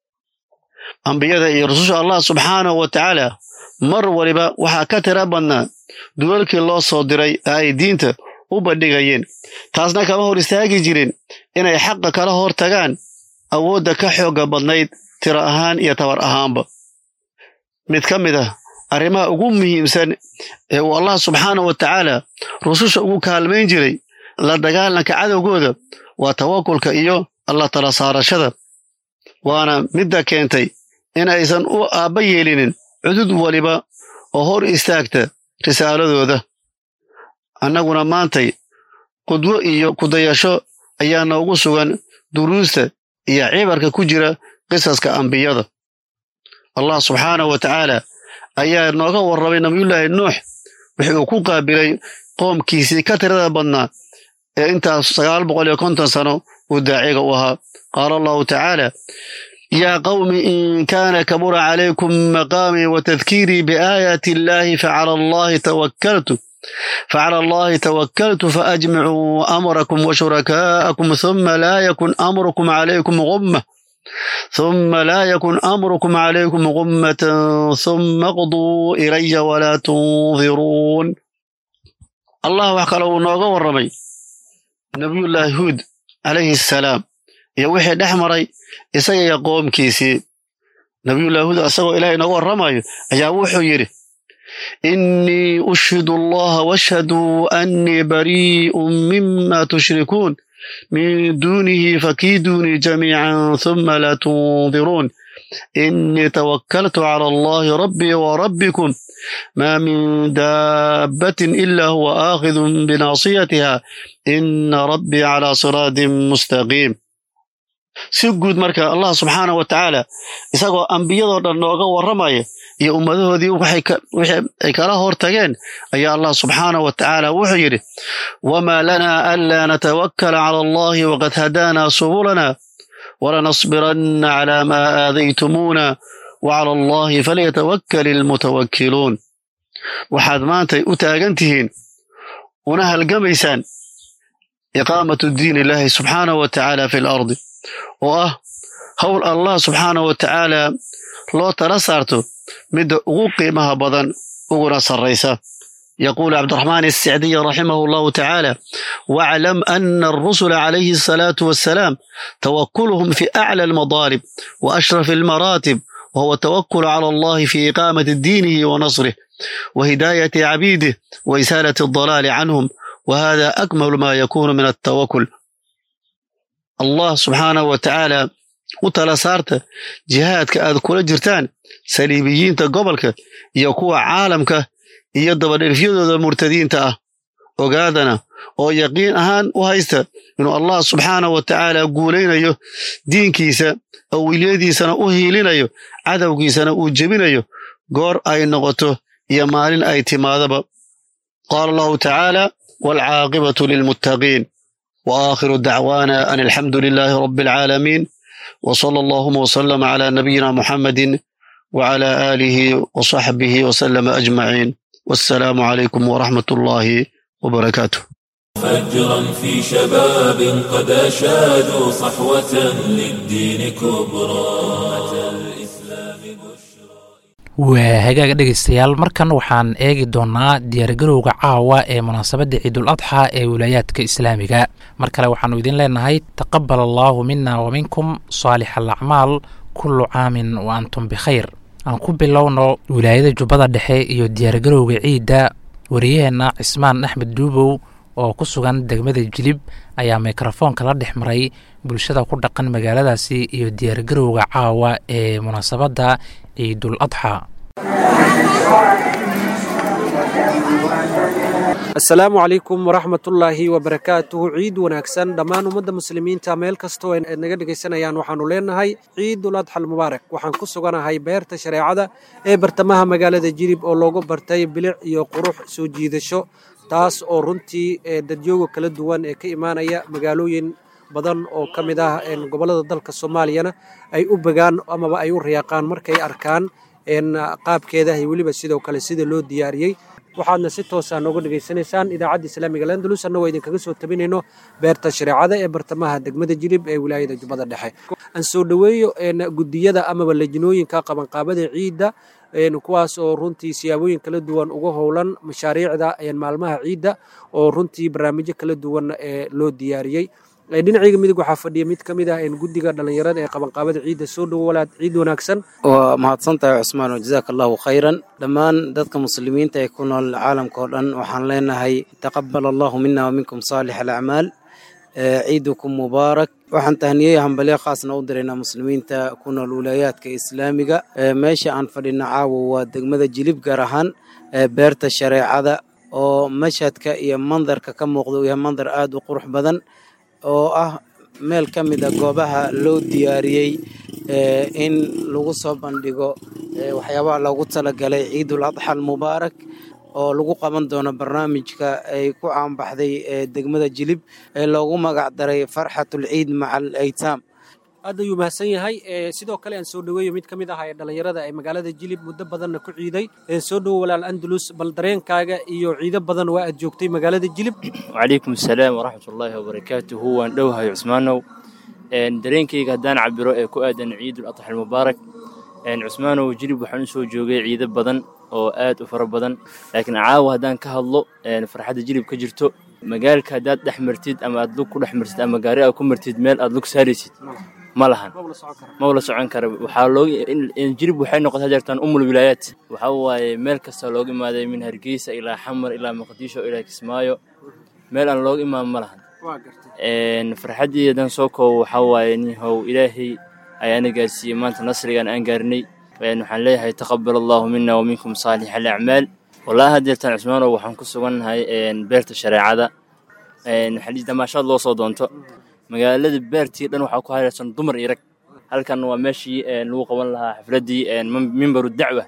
ambiyada iyo rususha allah subxaanahu wa tacaala mar waliba waxaa ka tira badnaa dulalkii loo soo diray ee ay diinta u bandhigayeen taasna kama hor istaagi jirin inay xaqa kala hor tagaan awoodda ka xoogga badnayd tiro ahaan iyo tabar ahaanba mid ka mid ah arrimaha ugu muhiimsan ee uu allah subxaanahu wa tacaala rususha ugu kaalmayn jiray la dagaalanka cadowgooda waa tawakulka iyo alla tala saarashada waana midda keentay in aysan u aabba yeelinin cudud waliba oo hor istaagta risaaladooda annaguna maantay qudwo iyo kudayasho ayaa noogu sugan duruusta iyo cibarka ku jira qisaska ambiyada allah subxaanahu wa tacaala ayaa nooga warramay nabiyullaahi nuux wixii uu ku qaabilay qoomkiisii ka tirada badnaa ee intaas sagaal boqol iyo konton sano uu daaciga u ahaa qaala allahu tacaala yaa qawmi in kaana kabura calaykum maqaamii wa tadkiirii biaayaati illaahi facala allahi tawakkaltu facala allahi tawakkaltu faajmicuu amrakum wa shurakaa'akum huma laa yakun amrukum calaykum gumma ثم لا يكن أمركم عليكم غمة ثم اقضوا إلي ولا تنظرون الله وحكى نوغا ورمي نبي الله هود عليه السلام يا وحي دحمري isaga iyo qoomkiisii nabiyullahi huud asagoo ilaahay nooga warramayo ayaa wuxuu yidhi innii ushhidu allaha washhaduu annii barii'un mima tushrikuun min duunihi fakiiduunii jamiican huma laa tundiruun innii tawakkaltu cala allahi rabbii wa rabbikum maa min daabbatin ilaa huwa aakhidun binaasiyatiha inna rabbii calaa siraatin mustaqiim si guud marka allah subxaana wa tacaala isagoo ambiyadoo dhan nooga warramaya iyo ummadahoodii wixii ay kala hortageen ayaa allah subxaana wa tacaala wuxuu yidhi wamaa lanaa anlaa natawakkala cala allahi waqad hadaanaa subulana walanasbiranna calaa maa aadaytumuuna wacala allahi falyatawakkal ilmutawakkiluun waxaad maantay u taagan tihiin una halgamaysaan iqaamatu diin illaahi subxaana wa tacaala fi lardi oo ah howl allah subxaana wa tacaala loo tala saarto midda ugu qiimaha badan uguna sarraysa يقول عبد الرحمن السعدي رحمه الله تعالى واعلم أن الرسل عليه الصلاة والسلام توكلهم في أعلى المضارب وأشرف المراتب وهو التوكل على الله في إقامة دينه ونصره وهداية عبيده وإزالة الضلال عنهم وهذا أكمل ما يكون من التوكل الله سبحانه وتعالى وتلا saarta jihaadka aad kula jirtaan saliibiyiinta gobolka iyo kuwa caalamka iyo dabadherifyadooda murtadiinta ah ogaadana oo yaqiin ahaan u haysta inuu allah subxaana wa tacaala guulaynayo diinkiisa oo wilyadiisana u hiilinayo cadowgiisana uu jebinayo goor ay noqoto iyo maalin ay timaadaba qaala allahu tacaala waalcaaqibatu lilmuttaqiin wa aakhiru dacwaana an alxamdu lilaahi rabbi alcaalamiin wa sala allahuma wasalama calaa nabiyina muxammadin wacala aalihi wasaxbihi wasalama ajmaciin wassalaamu calaykum waraxmat ullaahi wabarakaatuh فجرا في شباب قد أشادوا صحوة للدين كبرى waa hagaaga dhegaystayaal markan waxaan eegi doonnaa diyaargarowga caawa ee munaasabadda ciidul adxa ee wilaayaadka islaamiga mar kale waxaannu idin leenahay taqabal allaahu mina wa minkum saalix alacmaal kullu caamin wa antum bikhayr aan ku bilowno wilaayada jubbada dhexe iyo diyaargarowga ciidda wariyaheenna cismaan axmed duubow oo ku sugan degmada jilib ayaa mikrofoonka la dhex maray bulshada ku dhaqan magaaladaasi iyo diyaargarowga caawa ee munaasabadda ciidul adxa asalaamu calaykum waraxmatullaahi wabarakaatuhu ciid wanaagsan dhammaan ummadda muslimiinta meel kastoo ay naga dhegaysanayaan waxaannu leenahay ciidul adxal mubaarak waxaan ku suganahay beerta shareecada ee bartamaha magaalada jilib oo loogu bartay bilic iyo qurux soo jiidasho taas oo runtii dadyooga kala duwan ee ka imaanaya magaalooyin badan oo ka mid ah gobollada dalka soomaaliyana ay u begaan amaba ay u riyaaqaan markay arkaan qaabkeeda iyo weliba sidoo kale sida loo diyaariyey waxaadna si toosa nooga dhegaysanaysaan idaacadda islaamiga landalus annagoo idinkaga soo tabinayno beerta shareecada ee bartamaha degmada jilib ee wilaayada jubbada dhexe aan soo dhoweeyo gudiyada amaba lejinooyinka qabanqaabada ciidda kuwaas oo runtii siyaabooyin kala duwan uga howlan mashaariicda maalmaha ciidda oo runtii barnaamijyo kala duwan loo diyaariyey dhinacayga midig waxaa fadhiya mid ka mid ah guddiga dhallinyarada ee qabanqaabada ciidda soo dhowo walaad ciid wanaagsan waa mahadsantahay cusmaan jazaaka allahu khayran dhammaan dadka muslimiinta ee ku nool caalamka oo dhan waxaan leenahay taqabal allahu mina wa minkum saalix alacmaal ciidukum mubaarak waxaan tahniyey hambalyo khaasna u diraynaa muslimiinta ku nool wilaayaadka islaamiga meesha aan fadhina caawa waa degmada jilib gaar ahaan beerta shareecada oo mashhadka iyo mandarka ka muuqda uu yahay mandar aada u qurux badan oo ah meel ka mid a goobaha loo diyaariyey in lagu soo bandhigo waxyaabaha loogu talagalay ciidul adxa almubaarak oo lagu qaban doono barnaamijka ay ku caanbaxday degmada jilib ee loogu magac daray farxatul ciid maca al aytaam aad ayuu mahadsan yahay sidoo kale aan soo dhoweeyo mid ka mid ah ee dhallinyarada ee magaalada jilib muddo badanna ku ciiday soo dhowo walaal andalus bal dareenkaaga iyo ciido badan waa aad joogtay magaalada jilib wacalaykum asalaam waraxmatullaahi wabarakaatuhu waan dhowahay cusmaanow dareenkayga haddaan cabiro ee ku aadan ciidul adxa almubaarak cusmaanow jilib waxaan u soo joogay ciido badan oo aad u fara badan laakiin caawa haddaan ka hadlo farxadda jilib ka jirto magaalka haddaad dhex martid ama aad lug ku dhex martid ama gaari aad ku martid meel aad lug saaraysid ma lahan ma wala socon kara waxaa loo jilib waxay noqotay hadeertaan umul wilaayaat waxaa waaye meel kasta looga imaaday min hargeysa ilaa xamar ilaa muqdisho ilaa kismaayo meel aan looga imaan ma lahan farxaddii haddaan soo koobo waxaa waaye nihow ilaahay ayaana gaarsiiyey maanta nasrigaan aan gaarnay waxaan leeyahay taqabal allahu mina wa minkum saalix alacmaal wallaahi hadeertaan cusmaanow waxaan ku sugannahay beerta shareecada damaashaad loo soo doonto magaalada beertii dhan waxaa ku hareersan dumar iyo rag halkan waa meeshii lagu qaban lahaa xafladdii mimbaru dacwa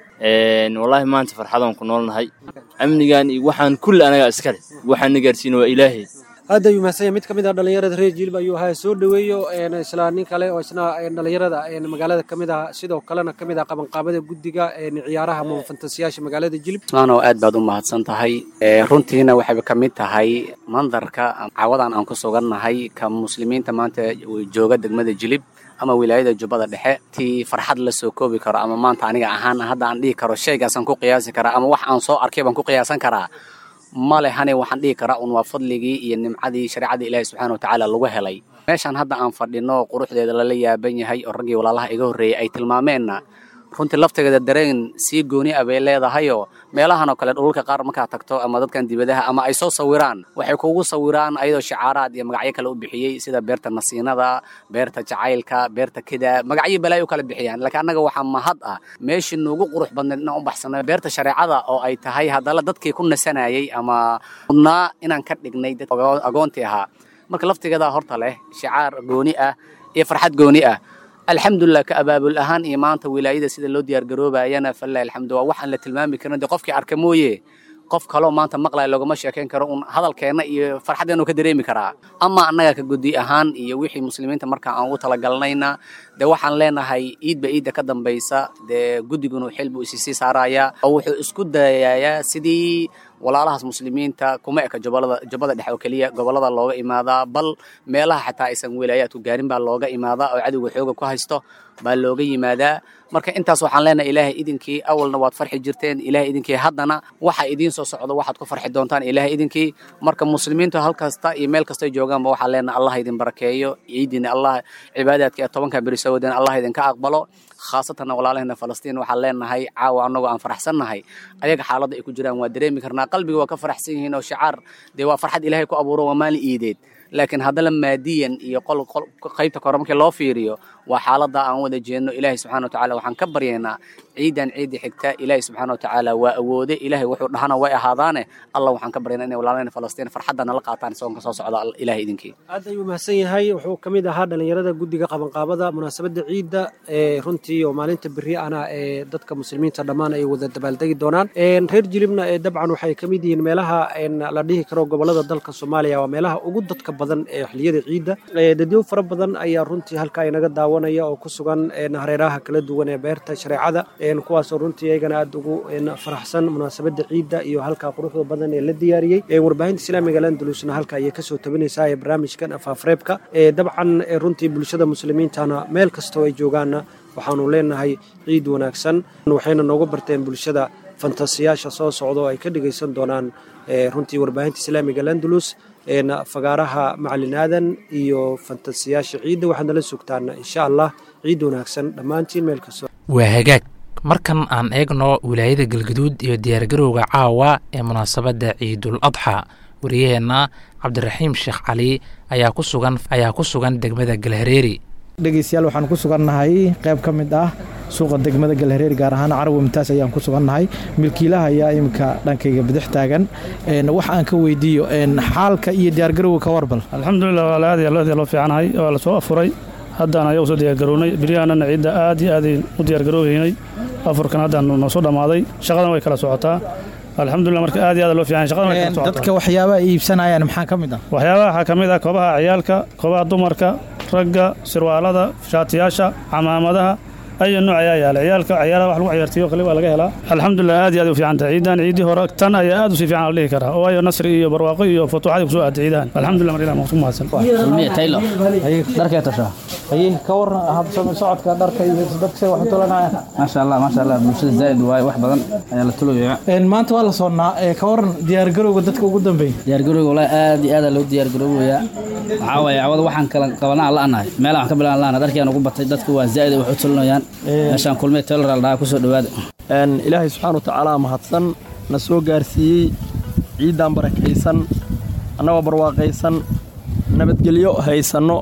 wallaahi maanta farxadaan ku noolnahay amnigan iyo waxaan kulli anagaa iskale waxaana gaarsiina waa ilaahay hadda ayuu mahadsan yahay mid ka mid ah dhallinyarada reer jilib ayuu ahaa soo dhoweeyo isla nin kale oo isna dhallinyarada magaalada ka mid ah sidoo kalena ka mid ah qabanqaabada guddiga ciyaaraha ama fantasiyaasha magaalada jilib usmaanow aad baad u mahadsan tahay runtiina waxayba ka mid tahay mandarka cawadan aan ku sugannahay ka muslimiinta maanta jooga degmada jilib ama wilaayada jubbada dhexe tii farxad la soo koobi karo ama maanta aniga ahaan hadda aan dhihi karo shaygaasaan ku qiyaasi karaa ama wax aan soo arkay baan ku qiyaasan karaa male hane waxaan dhihi karaa un waa fadligii iyo nimcadii shareecadii ilaahi subxaana wa tacaala lagu helay meeshaan hadda aan fadhino quruxdeeda lala yaaban yahay oo raggii walaalaha iga horreeyey ay tilmaameenna runtii laftigeeda dareen sii gooni ah bay leedahayoo meelahan oo kale dhululka qaar markaad tagto ama dadkan dibadaha ama ay soo sawiraan waxay kugu sawiraan ayadoo shicaaraad iyo magacyo kale u bixiyey sida beerta nasiinada beerta jacaylka beerta kida magacyo balaayo u kala bixiyaan laakiin annaga waxaa mahad ah meeshii nuugu qurux badnayd inaan u baxsano beerta shareecada oo ay tahay haddana dadkii ku nasanayay ama mudnaa inaan ka dhignay dad agoontii ahaa marka laftigeedaa horta leh shicaar gooni ah iyo farxad gooni ah alxamdulilah ka abaabul ahaan iyo maanta wilaayada sida loo diyaargaroobayana falilahi alxamdu waa waxaan la tilmaami karin dee qofkii arka mooye qof kaloo maanta maqlaya loogama sheekayn karo un hadalkeenna iyo farxaddeenu ka dareemi karaa ama annaga ka gudi ahaan iyo wixii muslimiinta markaa aan ugu talagalnayna dee waxaan leenahay iidba iidda ka dambaysa dee guddigunu xil buu isi sii saarayaa oo wuxuu isku dayayaa sidii walaalahaas muslimiinta kuma eka jubalada jubbada dhexe oo keliya gobollada looga imaadaa bal meelaha xataa aysan wilaayaadku gaarin baa looga imaadaa oo cadowga xooga ku haysto baa looga yimaadaa marka intaas waxaan leenahay ilaahay idinkii awalna waad farxi jirteen ilaahay idinkii haddana waxa idiin soo socdo waxaad ku farxi doontaan ilaahay idinkii marka muslimiintu hal kasta iyo meel kastay joogaanba waxaan leenahay allah idin barakeeyo ciidiina allah cibaadaadka ee tobanka beri soo wadeen allah idinka aqbalo khaasatan walaalahena falastiin waxaan leenahay caawa annagoo aan faraxsannahay ayaga xaaladda ay ku jiraan waa dareemi karnaa qalbiga waa ka faraxsan yihiin oo shacaar dee waa farxad ilaahay ku abuuro waa maalin iideed laakiin haddana maadiyan iyo qol qaybta kore markii loo fiiriyo waa xaaladda aan wada jeedno ilaahay subxana wa tacala waxaan ka baryaynaa ciidan ciidii xigta ilaahay subxaana wa tacaala waa awoode ilaahay wuxuu dhahana way ahaadaane allah waxaan ka baryaynaa inay walaalahena falastiin farxadda nala qaataan soonka soo socda ilaahay idinkii aad ayuu mahadsan yahay wuxuu ka mid ahaa dhallinyarada guddiga qabanqaabada munaasabadda ciidda ee runtii oo maalinta berri ana ee dadka muslimiinta dhammaan ay wada dabaaldegi doonaan reer jilibna ee dabcan waxay ka mid yihiin meelaha la dhihi karo gobollada dalka soomaaliya waa meelaha ugu dadka badan ee xilliyada ciidda dadyo fara badan ayaa runtii halkaa inaga daawanaya oo ku sugan hareeraha kala duwan ee beerta shareecada kuwaasoo runtii iyagana aada ugu faraxsan munaasabadda ciidda iyo halkaa quruxda badan ee la diyaariyey warbaahinta islaamiga landalusna halka ayay kasoo tabinaysaa ee barnaamijkan afafreebka dabcan runtii bulshada muslimiintana meel kastoo ay joogaanna waxaanu leenahay ciid wanaagsan waxayna nooga barteen bulshada fantasiyaasha soo socda oo ay ka dhegaysan doonaan runtii warbaahinta islaamiga landalus fagaaraha macalin aadan iyo fantasiyaasha ciidda waxaad nala sugtaan insha allah ciid wanaagsan dhammaantiin meel kastoo waa hagaag markan aan eegno wilaayada galgaduud iyo diyaargarowga caawa ee munaasabadda ciidul adxa wariyaheenna cabdiraxiim sheekh cali ayaa ku sugan ayaa ku sugan degmada galhareeri dhegeystayaal waxaan ku sugannahay qayb ka mid ah suuqa degmada galhareer gaar ahaan carawi mumtaas ayaan ku sugannahay milkiilaha ayaa iminka dhankayga bidix taagan wax aan ka weydiiyo xaalka iyo diyaargarowga ka warbal alxamdulilah waa aad aad loo fiicanahay waa la soo afuray haddaan ayagu soo diyaargarownay beryahanana ciidda aad iyo aadayn u diyaargarooweynay afurkan haddaan noo soo dhammaaday shaqadan way kala socotaa alxamdulilah marka aad iyo aad loo fiican shaqadan way kala socotaa dadka waxyaabaha iibsanayaan maxaa ka mid ah waxyaabaha waxaa ka mid ah koobaha ciyaalka koobaha dumarka ragga sirwaalada shaatiyaasha camaamadaha ayo nooc ayaa yaala ciyaalka ciyaalaha wax lagu ciyaartiyo kale waa laga helaa alxamdulilah aad iyo aad u fiican tahay ciidan ciidii hore tan ayaa aad u sii fiican la dhihi karaa waayo nasri iyo barwaaqo iyo futuuxadii kusoo aaday ciidahan alxamdulilah mar ilah ku mahadsan kulmiye taylor dharkee tashaa haye ka waran habsami socodka dharka iyo dadka say wax u tulanayaan maasha allah maasha allah bulshada zaa'id waaye wax badan ayaa la tulaya maanta waa la soonnaa ka waran diyaargarowga dadka ugu dambeeya diyaargarowga walahi aad iyo aad loo diyaargaroobayaa waxaa waaye cawada waxaan kala qabanaa la'anahay meelaan wax ka bilaan la'anahay dharkiaan ugu batay dadku waa zaa'id wax u tulanayaan meeshaan kulmiye taylor la dhahaa kusoo dhowaada ilaahay subxaana watacaala mahadsan na soo gaarsiiyey ciiddaan barakaysan annagoo barwaaqaysan nabadgelyo haysanno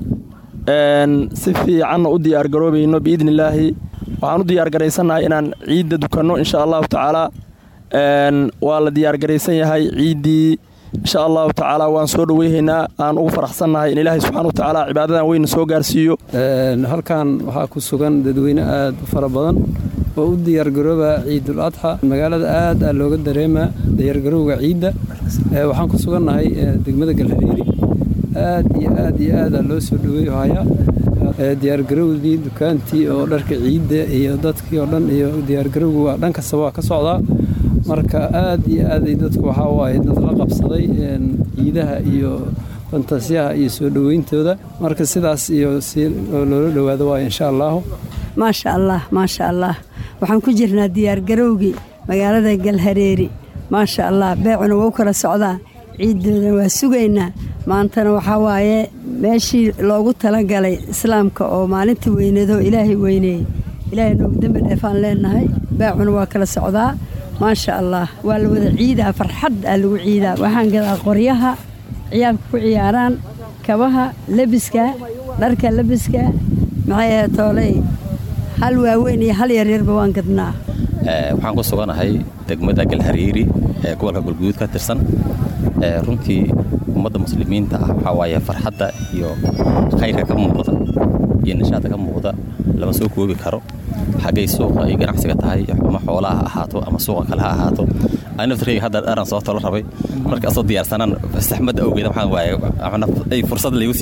si fiicanna u diyaargaroobayno biidni illaahi waxaan u diyaargaraysannahay inaan ciidda dukanno insha allahu tacaala waa la diyaargaraysan yahay ciiddii insha allahu tacaala waan soo dhoweyhaynaa aan ugu faraxsannahay in ilaahay subxaana wa tacaala cibaadadan weyna soo gaarsiiyo halkan waxaa ku sugan dadweyne aad u fara badan oo u diyaargarooba ciidul adxa magaalada aad aa looga dareemaa diyaargarowga ciidda waxaan ku sugannahay degmada galhareeri aad iyo aad iyo aadaa loo soo dhaweeyo hayaa diyaargarowdii dukaantii oo dharka ciidda iyo dadkii oo dhan iyo diyaargarowga waa dhan kastaba waa ka socdaa marka aad iyo aaday dadku waxaa waaye dad la qabsaday ciidaha iyo fantasiyaha iyo soo dhoweyntooda marka sidaas iyo si loola dhowaado waayo insha allahu maasha allah maasha allah waxaan ku jirnaa diyaargarowgii magaalada galhareeri maasha allah beecuna waa u kala socdaa ciiddoodan waa sugaynaa maantana waxaa waaye meeshii loogu talagalay islaamka oo maalinta weynado ilaahay weyneeyey ilaahay noogu dembi dheefaan leenahay beecuna waa kala socdaa maasha allah waa la wada ciidaa farxad aa lagu ciidaa waxaan gadaa qoryaha ciyaalka ku ciyaaraan kabaha lebiska dharka lebiska maxay tooley hal waaweyn iyo hal yaryarba waan gadnaa waxaan ku suganahay degmada galhariiri ee gobolka galguduud ka tirsan runtii ummadda muslimiinta ah waxaa waaye farxadda iyo khayrka ka muuqda iyo nishaadka ka muuqda lama soo koobi karo xaggay suuqa iyo ganacsiga tahay ama xoolaha ha ahaato ama suuqa kale ha ahaato ani naftarkayga hadda dharan soo tolo rabay marka asoo diyaarsanaan saxmadda awgeeda waxaan waaye ay fursad laygu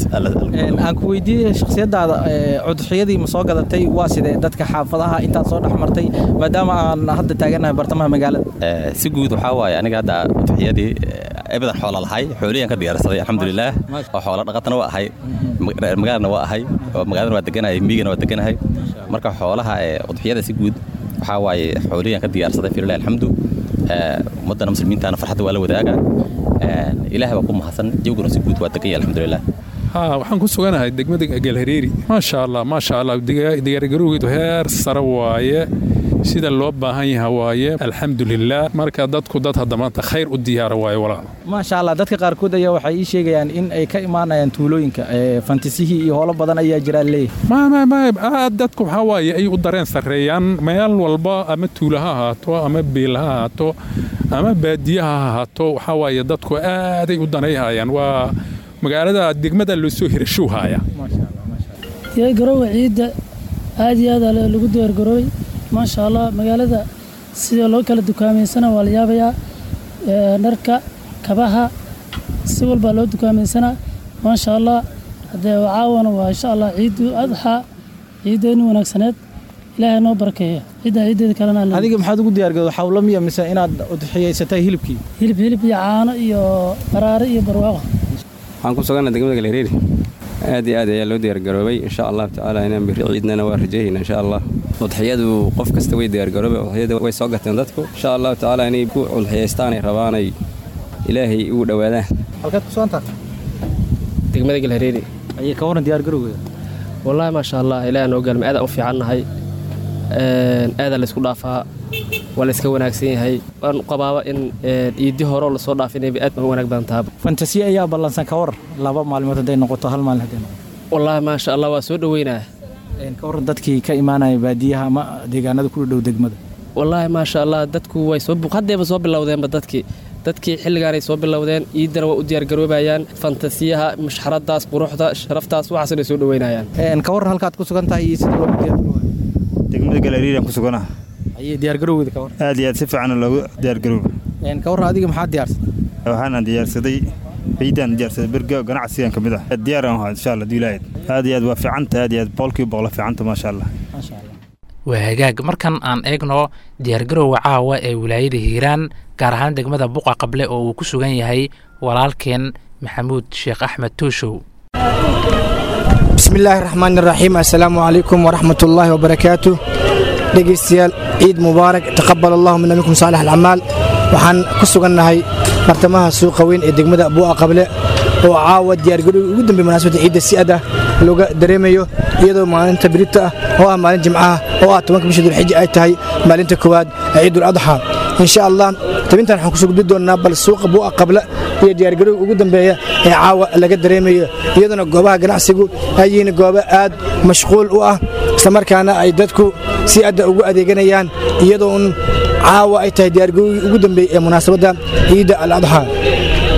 aan ku weydiiyey shakhsiyadaada cudxiyadii ma soo gadatay waa sidee dadka xaafadaha intaad soo dhex martay maadaama aan hadda taaganahay bartamaha magaalada si guud waxaa waaye aniga hadda cudxiyadii ebadan xoola lahay xooliyaan ka diyaarsaday alxamdulilaah oo xoola dhaqatana waa ahay magaalana waa ahay oo magaalana waa deganahay miyigana waa deganahay marka xoolaha ee udxiyada si guud waxaa waaye xooliyaan ka diyaarsaday fililah alxamdu ummaddana muslimiintana farxadda waa la wadaaga ilaahay waa ku mahadsan jawguna si guud waa deganya alxamdulilah waxaan ku suganahay degmada galhareeri maasha allah maasha allah diyaargarowgeedu heer sare waaye sida loo baahan yaha waaye alxamdulilah marka dadku dad hadda maanta khayr u diyaara waaye walaal maasha allah dadka qaarkood ayaa waxay ii sheegayaan in ay ka imaanayaan tuulooyinka fantasihii iyo howlo badan ayaa jiraa leeyahay aad dadku waxaa waaye ay u dareen sarreeyaan meel walba ama tuula ha ahaato ama beel ha ahaato ama baadiye ha ahaato waxaa waaye dadku aaday u danayhayaan waa magaalada degmada loo soo hirashow haaya diyaargarowga ciidda aad iyo aad lagu diyaargaroobay maasha allah magaalada sida loo kala dukaameysana waa la yaabayaa dharka kabaha si walbaa loo dukaamaysanaa maasha allah haddee caawana waa insha allah ciidu adxa ciiddeeni wanaagsaneed ilaahay noo barakeeya ciidda ciiddeeda kalena adiga maxaad ugu diyaargarowday xawlo miya mise inaad udxiyaysatay hilibkii hilib hilib iyo caano iyo baraare iyo barwaaqo waxaan ku suganna degmada galhareeri aad iyo aad ayaa loo diyaargaroobay insha allahu tacaala inaan biri ciidnana waa rajayhayna insha allah udxiyadu qof kasta way diyaargaroobay udxiyada way soo gateen dadku insha allahu tacaala inay ku udxiyaystaanay rabaanay ilaahay ugu dhowaadaan halkaad ku soontaa degmada galhareeri ayay ka waran diyaargarowgeeda wallaahi maasha allah ilaah noo gaalma aadaan u fiicannahay aadaa laysku dhaafaa waa layska wanaagsan yahay waan qabaaba in iidi horeo lasoo dhaafinayba aad baan u wanaag badan taaba fantasiya ayaa ballansan ka war laba maalmood hadday noqoto hal maalin hadday noqoto wallaahi maasha allah waa soo dhoweynaa ka waran dadkii ka imaanaya baadiyaha ama deegaanada ku dhow degmada wallaahi maasha allah dadku way soo haddeeba soo bilowdeenba dadkii dadkii xilligaanay soo bilowdeen ciiddana waa u diyaargaroobayaan fantasiyaha mashxaradaas quruxda sharaftaas waxaasna soo dhoweynayaan ka waran halkaad ku sugan tahay iyo sida loogu diyaargaroobayo degmada galariiraan ku suganaha ayay diyaargarowgeeda ka waran aad iyo aad si fiican loogu diyaargarooba ka waran adiga maxaad diyaarsatay waxaana diyaarsaday ciidaan diyaarsaday berga ganacsigan ka mid ah diyaaraan ahaa insha allah diilaayad aad iyo aad waa fiicanta aad iyo aad boqolkiiba boqol fiicanta maasha allah waa hagaag markan aan eegno diyaargarowga caawa ee wilaayada hiiraan gaar ahaan degmada buqa qable oo uu ku sugan yahay walaalkeen maxamuud sheekh axmed tuushow bismi illaahi raxmaan iraxiim assalaamu calaykum waraxmat ullaahi wabarakaatu dhegaystayaal ciid mubaarak taqabal allahu mina minkum saalix alcamaal waxaan ku sugannahay bartamaha suuqa weyn ee degmada buu'a qable oo caawa diyaargarowga ugu dambeey munaasabadda ciidda si adah looga dareemayo iyadoo maalinta birita ah oo ah maalin jimcaha oo ah tobanka bisha dulxija ay tahay maalinta koowaad ee ciidul adxa insha allah tabintan waxaan kusoo gudbi doonnaa bal suuqa buu'a qabla iyo diyaargarowga ugu dambeeya ee caawa laga dareemayo iyadoona goobaha ganacsigu ay yihiin goobo aad mashquul u ah islamarkaana ay dadku si adda ugu adeeganayaan iyadoo un caawa ay tahay diyaargarowgii ugu dambeeyey ee munaasabadda ciidda al adxa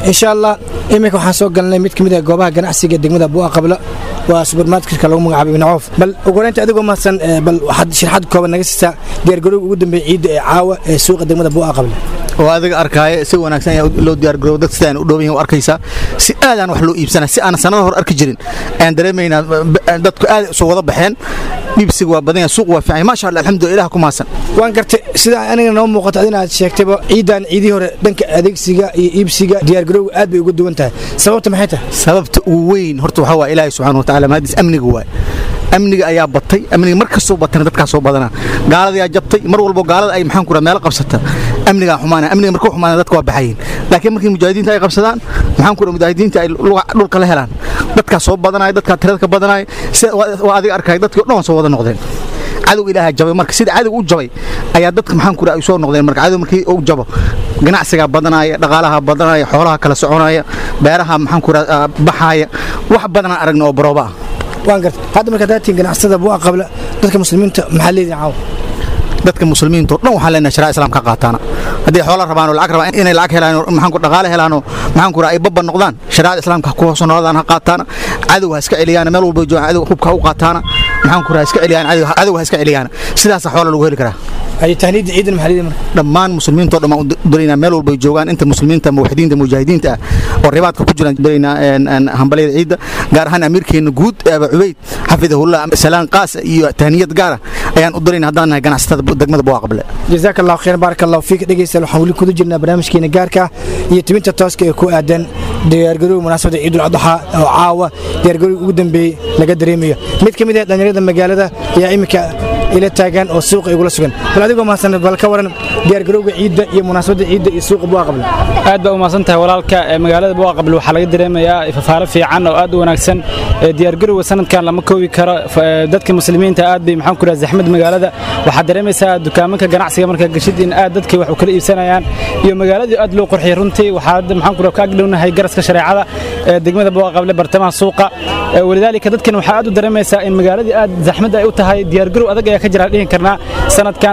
insha allah iminka waxaan soo galnay mid ka mid ah goobaha ganacsiga degmada bu'a qabla waa subermarketka lagu magacaabo ibn coof bal ugu horeynta adigoo mahadsan bal waxaad sharaxad kooban naga siisaa diyaargarowga ugu dambeeya ciidda ee caawa ee suuqa degmada bu'a qabla oo adiga arkaaye si wanaagsan ayaa loo diyaargaroobo dad sidaan u dhooban yihin u arkaysaa si aadaan wax loo iibsana si aan sanada hor arki jirin ayaan dareemaynaa dadku aad soo wada baxeen iibsiga waa badan yahay suuq waa fiican maasha allah alxamdulillah ilaah ku mahadsan waan gartay sida aniga noo muuqato adina aad sheegtayba ciidan ciidii hore dhanka adeegsiga iyo iibsiga diyaargarowga aad bay uga duwan tahay sababta maxay tahay sababta ugu weyn horta waxaa waa ilaahay subxaana wa tacaala mahadis amniga waay amniga ayaa batay amniga mar kastoo batana dadkaa soo badanaa gaaladayaa jabtay mar walbo gaalada ay maxaan ku raa meelo qabsata amnigaa xumaana amniga markuu xumaana dadka waa baxayin laakiin markii mujaahidiinta ay qabsadaan maxaan ku raa mujaahidiinta ay dhulka la helaan dadkaa soo badanaya dadkaa tirada ka badanaya sida waa adiga arkaya dadkii o dhan waa soo wada noqdeen cadow ilaaha jabay marka sida cadow u jabay ayaa dadka maxaan ku raa ay soo noqdeen marka cadow markii uu jabo ganacsigaa badanaya dhaqaalaha badanaya xoolaha kala soconaya beeraha maxaan ku raa baxaaya wax badanaan aragna oo barooba ah waan gartay hadda marka daatiin ganacsada bu'a qabla dadka muslimiinta maxaa leedihin caawa dadka muslimiinta oo dhan waxaan leenahay sharaa islaam ka qaataana haddii xoola rabaan oo lacag rabaan inay lacag helaan maxaan ku dhaqaale helaan oo maxaan ku raa ay babba noqdaan shariicada islaamka ku hoos noolaadaan ha qaataana cadow ha iska celiyaan meel walba joogaan cadow hubka ha u qaataana maxaan ku raa iska celiyaan cadow ha iska celiyaan sidaasa xoola lagu heli karaa ay tahniidda ciidan maxaa leedihin marka dhammaan muslimiinta oo dhan baan u diraynaa meel walba joogaan inta muslimiinta muwaxidiinta mujaahidiinta ah oo ribaadka ku jiraan diraynaa hambalyada ciidda gaar ahaan amiirkeena guud aba cubayd xafidahullah salaan qaas iyo tahniyad gaara ayaan u diraynaa haddaan nahay ganacsatada degmada buwa qable jazaaka allahu khayr baaraka allahu fiik dhegeystayaal waxaan weli kuda jirnaa barnaamijkeena gaarka iyo tibinta tooska ee ku aadan diyaargarowga munaasabada ciidul adxa oo caawa diyaargarowga ugu dambeeyey laga dareemayo mid ka mid ah dhallinyarada magaalada ayaa iminka ila taagan oo suuqa igula sugan bal adigoo mahadsan bal ka waran diyaargarowga ciidda iyo munaasabada ciidda iyo suuqa buwa qable aad baa u mahadsan tahay walaalka magaalada buwa qable waxaa laga dareemayaa fafaalo fiican oo aad u wanaagsan diyaargarowga sanadkan lama koobi karo dadka muslimiinta aad bay maxaan ku rahaa zaxmad magaalada waxaad dareemaysaa dukaamanka ganacsiga marka gashid in aad dadka wax u kala iibsanayaan iyo magaaladii aad loo qurxiyay runtii waxaa maxaan ku rahaa ka agdhownahay garaska shareecada ee degmada buwa qable bartamaha suuqa walidaalika dadkan waxaa aad u dareemaysaa in magaaladii aad zaxmad ay u tahay diyaargarow adag ayaa ka jira dhihin karnaa sanadkan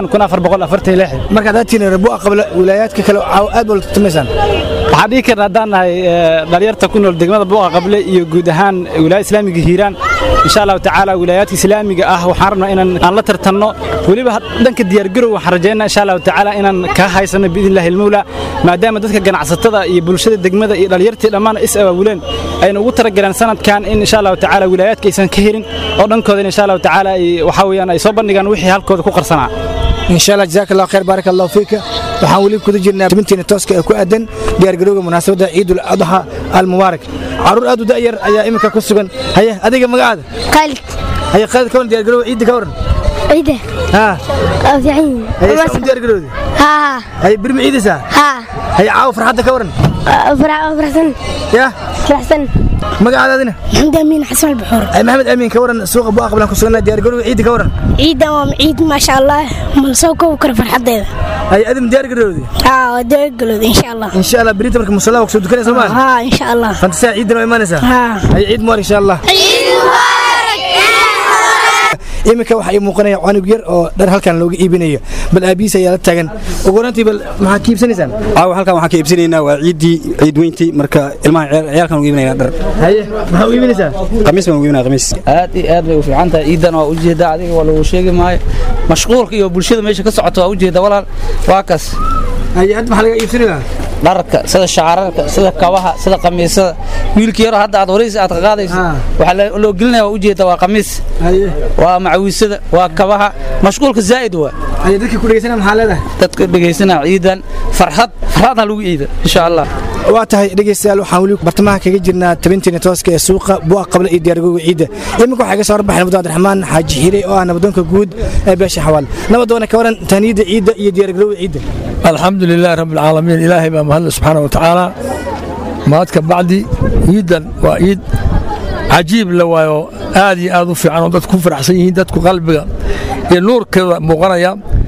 marka daatiin bu'a qabla wilaayaadka kale aad baa la tartamaysaan waxaan dhihi karna haddaan nahay dhalinyarta ku nool degmada buuqa qable iyo guud ahaan wilaayada islaamiga hiiraan insha allahu tacaala wilaayaadka islaamiga ah waxaan rabnaa inaan aan la tartanno weliba dhanka diyaargarow waxaan rajaynaa insha allahu tacaala inaan ka haysano biidn illahi almawla maadaama dadka ganacsatada iyo bulshada degmada iyo dhalinyartii dhammaan is abaabuleen ayna ugu talagaleen sanadkan in insha allahu tacaala wilaayaadka aysan ka helin oo dhankooda insha allahu tacaala waxaa weeyaan ay soo bandhigaan wixii halkooda ku qarsanaa insha allah jazaaka allah khayr baaraka allahu fiika waxaan weli kuda jirnaa tibinteena tooska ee ku aadan diyaargarowga munaasabadda ciidul adxa almubaarak caruur aad u da'yar ayaa iminka ku sugan haye adiga magacaada khaalid haye khaalid ka waran diyaargarowga ciidda ka waran ciidda haa fiican haye saa u diyaargarowda haa haye birma ciidaysaa haa haye caawa farxadda ka waran faraxsan ya faraxsan magacaada adina maxamed amiin xasan albuxuur ay maxamed amiin ka waran suuqa bu'a qablan ku sugnaa diyaargarowga ciidda ka waran ciiddan waa ciid maasha allah mal soo koobi karo farxaddeeda haye adim diyaargarowda haa waa diyaargarowda insha allah insha allah berita marka musallaa waa kusoo dukanaysa maa haa insha allah fantasaa ciidan waa imaanaysaa haa haye ciid mubarak insha allah iminka waxaa ii muuqanaya canug yar oo dhar halkan looga iibinayo bal aabihiis ayaa la taagan ugu horantii bal maxaa ka iibsanaysaan caawa halkan waxaan ka iibsanaynaa waa ciiddii ciid weyntii marka ilmaha ciyaalkan ugu iibinaya dhar haye maxaa u iibinaysaa qamiis baan ugu iibinaya qamiis aad iyo aad bay u fiican tahay ciidan waa ujeedaa adiga waa lagu sheegi maayo mashquulka iyo bulshada meesha ka socota waa ujeeda walaal waa kaas haye hadda maxaa laga iibsanayaa dharka sida shacararka sida kabaha sida qamiisada wiilka yaro hadda aad waraysa aad ka qaadayso waxaa loo gelinaya waa ujeeda waa qamiis waa macawiisada waa kabaha mashquulka zaa'id waa haye dadka ku dhegeysana maxaa leedahay dadka dhegeysana ciidan farxad farxadna lagu iida insha allah waa tahay dhegeystayaal waxaan weli bartamaha kaga jirnaa tabinteena tooska ee suuqa bu'a qabla iyo diyaargowga ciidda iminka waxaa iga soo horbaxay nabad abdiraxmaan xaaji xiire oo ah nabadoonka guud ee beesha xawaal nabadoona ka waran tahniyadda ciidda iyo diyaargarowga ciidda alxamdu lilaah rabbi alcaalamiin ilaahay baa mahadle subxaana wa tacaala mahadka bacdi ciiddan waa ciid cajiib la waayo aad iyo aad u fiican oo dadku ku faraxsan yihiin dadku qalbiga iyo nuurkeeda muuqanaya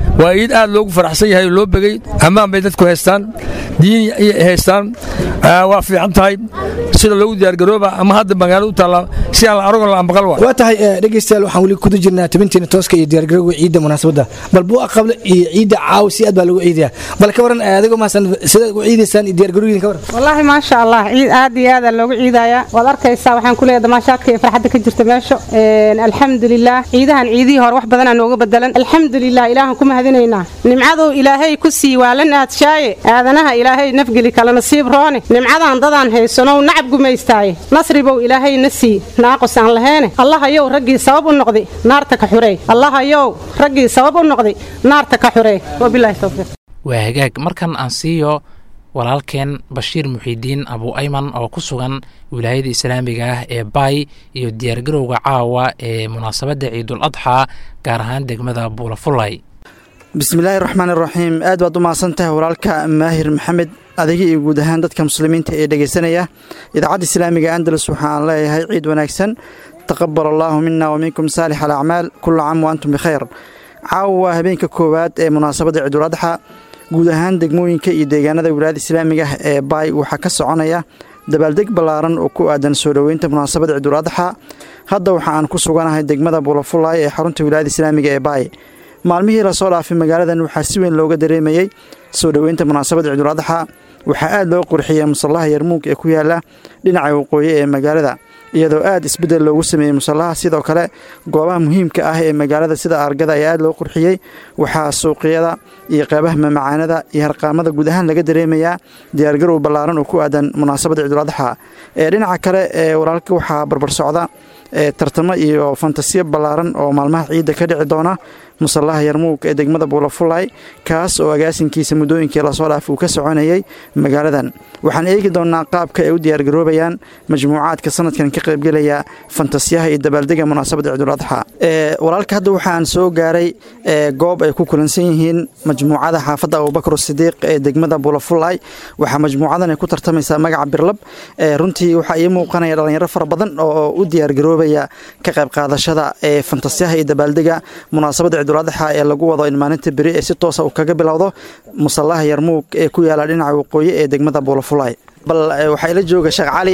waa iid aad loogu faraxsan yahay oo loo begey ammaan bay dadku haystaan diin haystaan waa fiican tahay sida loogu diyaargarooba ama hadda magaalada u taalla si aan la aragon la ambaqal waa waa tahay dhegeystayaal waxaan weli kuda jirnaa tabinteena tooska iyo diyaargarowga ciidda munaasabadda bal buu aqable iyo ciidda caaw si aad baa loogu ciidayaa bal ka waran adigoo maasan sida ugu ciidaysaan iyo diyaargarowgiin ka waran wallaahi maasha allah ciid aad iyo aad loogu ciidayaa waad arkaysaa waxaan ku leeyahay damaashaadka iyo farxadda ka jirta meesha alxamdulilah ciidahan ciidihii hore wax badanaa nooga bedelan alxamdulilah ilaahan ku mahadinaynaa nimcaduu ilaahay ku sii waalan aadshaaye aadanaha ilaahay nafgeli kala nasiib roone nimcadan dadaan haysanow nacab gumaystaaye nasribow ilaahay na sii naaqos aan laheene allahayow raggii sabab u noqday naarta ka xurey allahayow raggii sabab u noqday naarta ka xurey wabilaahi towfiiq waa hagaag markan aan siiyo walaalkeen bashiir muxiidiin abu ayman oo ku sugan wilaayada islaamiga ah ee baay iyo diyaargarowga caawa ee munaasabadda ciidul adxaa gaar ahaan degmada buulafulay bismillaahi raxmaan iraxiim aad baad u mahadsan tahay walaalka maahir maxamed adiga iyo guud ahaan dadka muslimiinta ee dhegeysanaya idaacadda islaamiga andalus waxaan leeyahay ciid wanaagsan taqabal allaahu mina wa minkum saalix alacmaal kula caam wa antum bikhayr caawa waa habeenka koowaad ee munaasabadda ciidul adxa guud ahaan degmooyinka iyo deegaanada wilaayada islaamiga ah ee baay waxaa ka soconaya dabaaldeg ballaaran oo ku aadan soo dhoweynta munaasabadda ciidul adxa hadda waxa aan ku suganahay degmada buulafulaay ee xarunta wilaayada islaamiga ee baay maalmihii lasoo dhaafay magaaladan waxaa si weyn looga dareemayey soo dhoweynta munaasabadda ciidul adxa waxaa aad loo qurxiyey musallaha yarmuug ee ku yaala dhinaca waqooyi ee magaalada iyadoo aad isbeddel loogu sameeyey musallaha sidoo kale goobaha muhiimka ah ee magaalada sida argada ayaa aad loo qurxiyey waxaa suuqyada iyo qeybaha mamacaanada iyo harqaamada guud ahaan laga dareemayaa diyaargarow ballaaran oo ku aadan munaasabadda ciidul adxa ee dhinaca kale ee walaalka waxaa barbar socda ee tartamo iyo fantasiyo ballaaran oo maalmaha ciidda ka dhici doona musallaha yarmuug ee degmada buulafulay kaas oo agaasinkiisa muddooyinkii lasoo dhaaf uu ka soconayey magaaladan waxaan eegi doonnaa qaabka ay u diyaargaroobayaan majmuucaadka sanadkan ka qaybgelaya fantasiyaha iyo dabaaldega munaasabadda ciidul adxa walaalka hadda waxaan soo gaaray goob ay ku kulansan yihiin majmuucada xaafadda abubakar sidiiq ee degmada buulafulay waxaa majmuucadan ay ku tartamaysaa magaca birlab runtii waxaa ii muuqanaya dhallinyaro fara badan oo u diyaargaroobaya ka qayb qaadashada ee fantasiyaha iyo dabaaldega munaasabadda ciiduladaxa ee lagu wado in maalinta beri ee si toosa uu kaga bilowdo musallaha yarmuug ee ku yaala dhinaca waqooyi ee degmada buulafulay bal waxaa ila jooga sheekh cali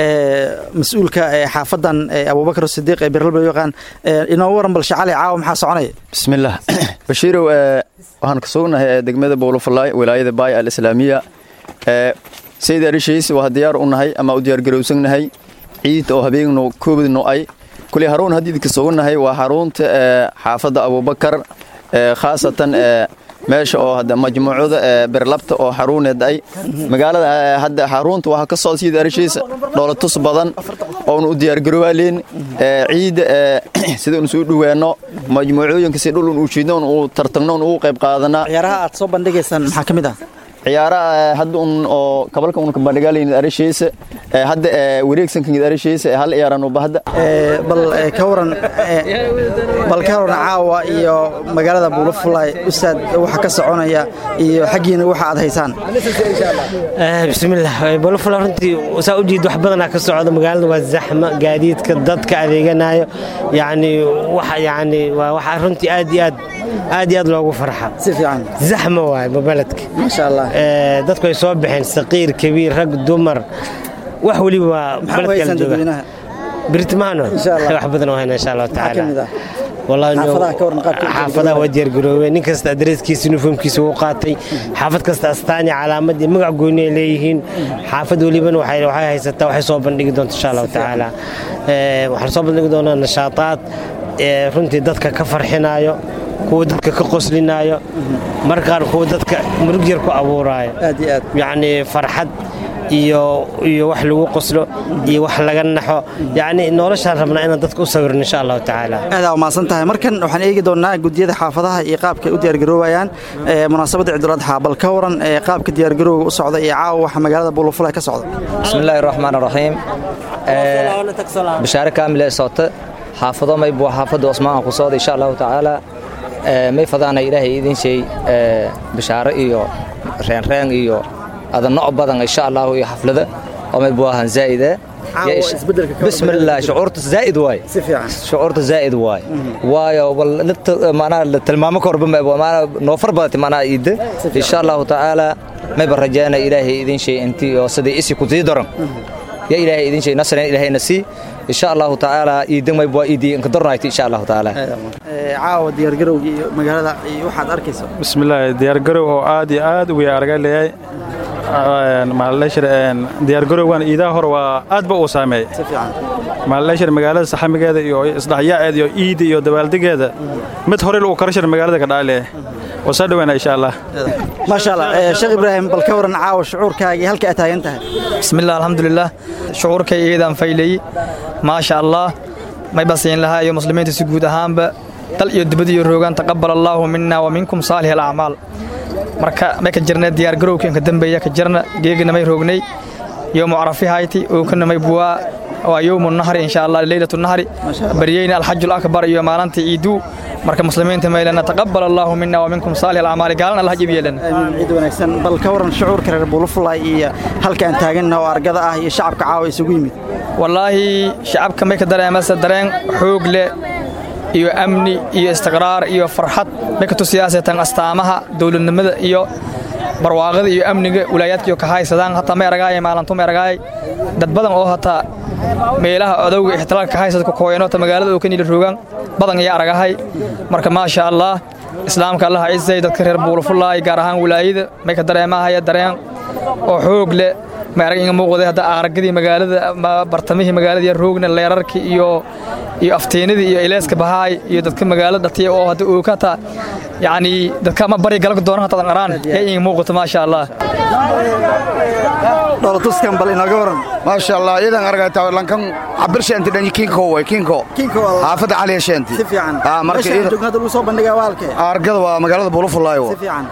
mas-uulka xaafadan abubakar sidiiq ee birlab loo yaqaan inoo waran bal sheekh cali caawa maxaa soconaya bismillaah bashiirow waxaan ka sugnahay degmada buulafulay wilaayada baay al islaamiya sayid arishiis waa diyaar u nahay ama u diyaargarowsannahay ciid oo habeenno koobadno ay kuley haruun haddiidka suganahay waa xarunta xaafadda abubakar khaasatan meesha oo hadda majmuucada berlabta oo xaruuneed ay magaalada hadda xarunta waxaa ka socda sida arishiisa dhoolatus badan oonu u diyaargaroowaaleyn ciida sida unu soo dhaweenno majmuucooyinka si dhul uu jiidno uu tartagno uu qayb qaadanaa ciyaaraha aad soo bandhigaysaan maxaa ka mid ah ciyaaraha hadda un oo kabalka un kabandhigaalayn arishiisa hadda wareegsankan arishiisa hal ciyaaran uba hadda bal ka waran bal ka waran caawa iyo magaalada buulafulay ustaad waxa ka soconaya iyo xaggiina waxa aad haysaan bismillaah buulafulay runtii saa u jeed wax badanaa ka socda magaalada waa zaxma gaadiidka dadka adeeganayo yacni waxa yacni waa waxa runtii aad iyo aad aad iyo aad loogu farxa si fiican zaxma waay mabaledka maasha allah dadku ay soo baxeen saqiir kabiir rag dumar wax weliba waa baledka jooga birtimaano wax badan oo hayna insha allahu tacaala xaafadaha waa diyaargaroobeen nin kasta adreeskiisa uniformkiisa uu qaatay xaafad kasta astaani calaamad iyo magac gooni ay leeyihiin xaafad welibana waxay haysataa waxay soo bandhigi doonta insha allahu tacaala waxaan soo bandhigi doonaa nashaataad runtii dadka ka farxinaayo kuwa dadka ka qoslinaayo markaan kuwa dadka murug yar ku abuuraayo yacni farxad iyo iyo wax lagu qoslo iyo wax laga naxo yacni noloshaan rabnaa inaan dadka u sawirno insha allahu tacaala aadaa umahadsan tahay markan waxaan eegi doonnaa gudiyada xaafadaha iyo qaabka ay u diyaargaroobayaan munaasabadda ciiduladxa bal ka waran qaabka diyaargarowga u socda iyo caawa waxa magaalada buulafulay ka socda bismillaahi raxmaan raxiim bishaare kaamile soota xaafado maybu xaafadda osmaanka ku socda insha allahu tacaala may fadaana ilaahay idin sheey bishaare iyo reenreen iyo ada noc badan insha allahu iyo xaflada oo maybu ahaan zaa'ide بسم الله شعورت زائد واي شعورت زائد واي واي وال معناها تلمامه كورب معناها نوفر بدت معناها ايد ان شاء الله تعالى ما برجانا الهي اذن شيء انت سدي اسي كنتي درن يا الهي اذن شيء نصر الهي نسي ان شاء الله تعالى ايدن ما يبوا ايدي انك درنايتي ان شاء الله تعالى caawa diyaargarowgii iyo magaalada iyo waxaad arkayso bismillaahi diyaargarow oo aad iyo aad u arga leeyahay diyaargarowgan iidaha hore waa aad ba uu saameeyey maaleshir magaalada saxamigeeda iyo isdhaxyaaceeda iyo iida iyo dabaaldegeeda mid hore lagu karashir magaalada ka dhaale oo soo dhaweena insha allah maasha allah sheekh ibraahim bal ka waran caawa shucuurkaagii halka aad taagan tahay bismillah alxamdulilah shucuurkay iidaan faylay maasha allah may basiin lahaa iyo muslimiinta si guud ahaanba dal iyo dibad iyo roogaan taqabal allaahu mina wa minkum saalih alacmaal marka may ka jirna diyaargarowka inka dambeeya ka jirna geegina may roognay yowmu carafihayti ookana may buwaa waa yowmu nahri insha allah leylatu nahri baryeyna alxaju akbar iyo maalinta ciiduu marka muslimiinta maylana taqabal allaahu mina wa minkum saalih alacmaali gaalana allah jib yeelana ciid wanaagsan bal ka waran shucuurka reer buulufulay iyo halka aan taaganna oo argada ah iyo shacabka caawa isugu yimid wallaahi shacabka may ka dareemasa dareen xoog leh iyo amni iyo istiqraar iyo farxad may ka tusiyaasatan astaamaha dowladnimada iyo barwaaqada iyo amniga wilaayaadkiyo ka haysadaan hataa may aragaaya maalintu may aragaay dad badan oo hataa meelaha odowga ixtilaalka ka haysada ku kooyano ta magaalada oo ka niila roogaan badan ayaa aragahay marka maasha allah islaamka allah cizay dadka reer buulufulaay gaar ahaan wilaayada may ka dareemahaya dareen oo xoog leh ma arag inga muuqday hadda aragadii magaalada bartamihii magaalada roogna leerarkii iyo iyo aftiinadii iyo ileeska bahaay iyo dadka magaalada dhatiya oo hadda ookata yacni dadka ma bari galka doona hatadan qaraan ee inga muuqato maasha allah dholotuskan bal inooga waran maasha allah iyadan argaytaa lankan cabirshenti dhanyi kinko way kinko xaafadda cali hesheenti si fiican meeshaan joogna hadda lagu soo bandhigaa waalke argada waa magaalada bulufulaayo si fiican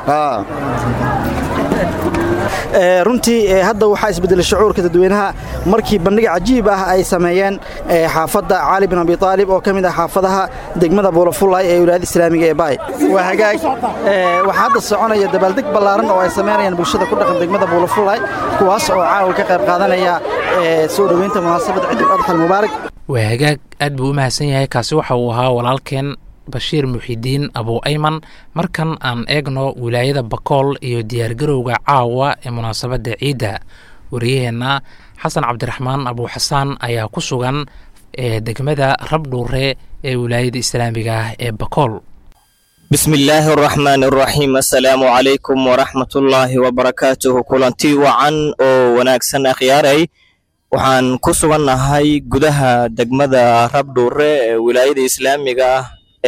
runtii hadda waxaa isbedelay shucuurka dadweynaha markii bandhig cajiib ah ay sameeyeen xaafadda cali bin abi aalib oo ka mid ah xaafadaha degmada buulafulay ee wilaayada islaamiga ee baay waa hagaag waxaa hadda soconaya dabaaldeg ballaaran oo ay samaynayaan bulshada ku dhaqan degmada buulafulay kuwaas oo caawa ka qayb qaadanaya soo dhoweynta munaasabad ciidul adxal mubaarak waa hagaag aad buu u mahadsan yahay kaasi waxa uu ahaa walaalkeen bashiir muxidiin abu ayman markan aan eegno wilaayada bakool iyo diyaargarowga caawa ee munaasabadda ciidda wariyaheenna xasan cabdiraxmaan abu xasaan ayaa ku sugan ee degmada rabdhuure ee wilaayada islaamiga ah ee bakool bismi illaahi araxmaan araxiim assalaamu calaykum waraxmatullaahi wabarakaatuhu kulanti wacan oo wanaagsan akhyaaray waxaan ku sugannahay gudaha degmada rabdhuure ee wilaayada islaamiga ah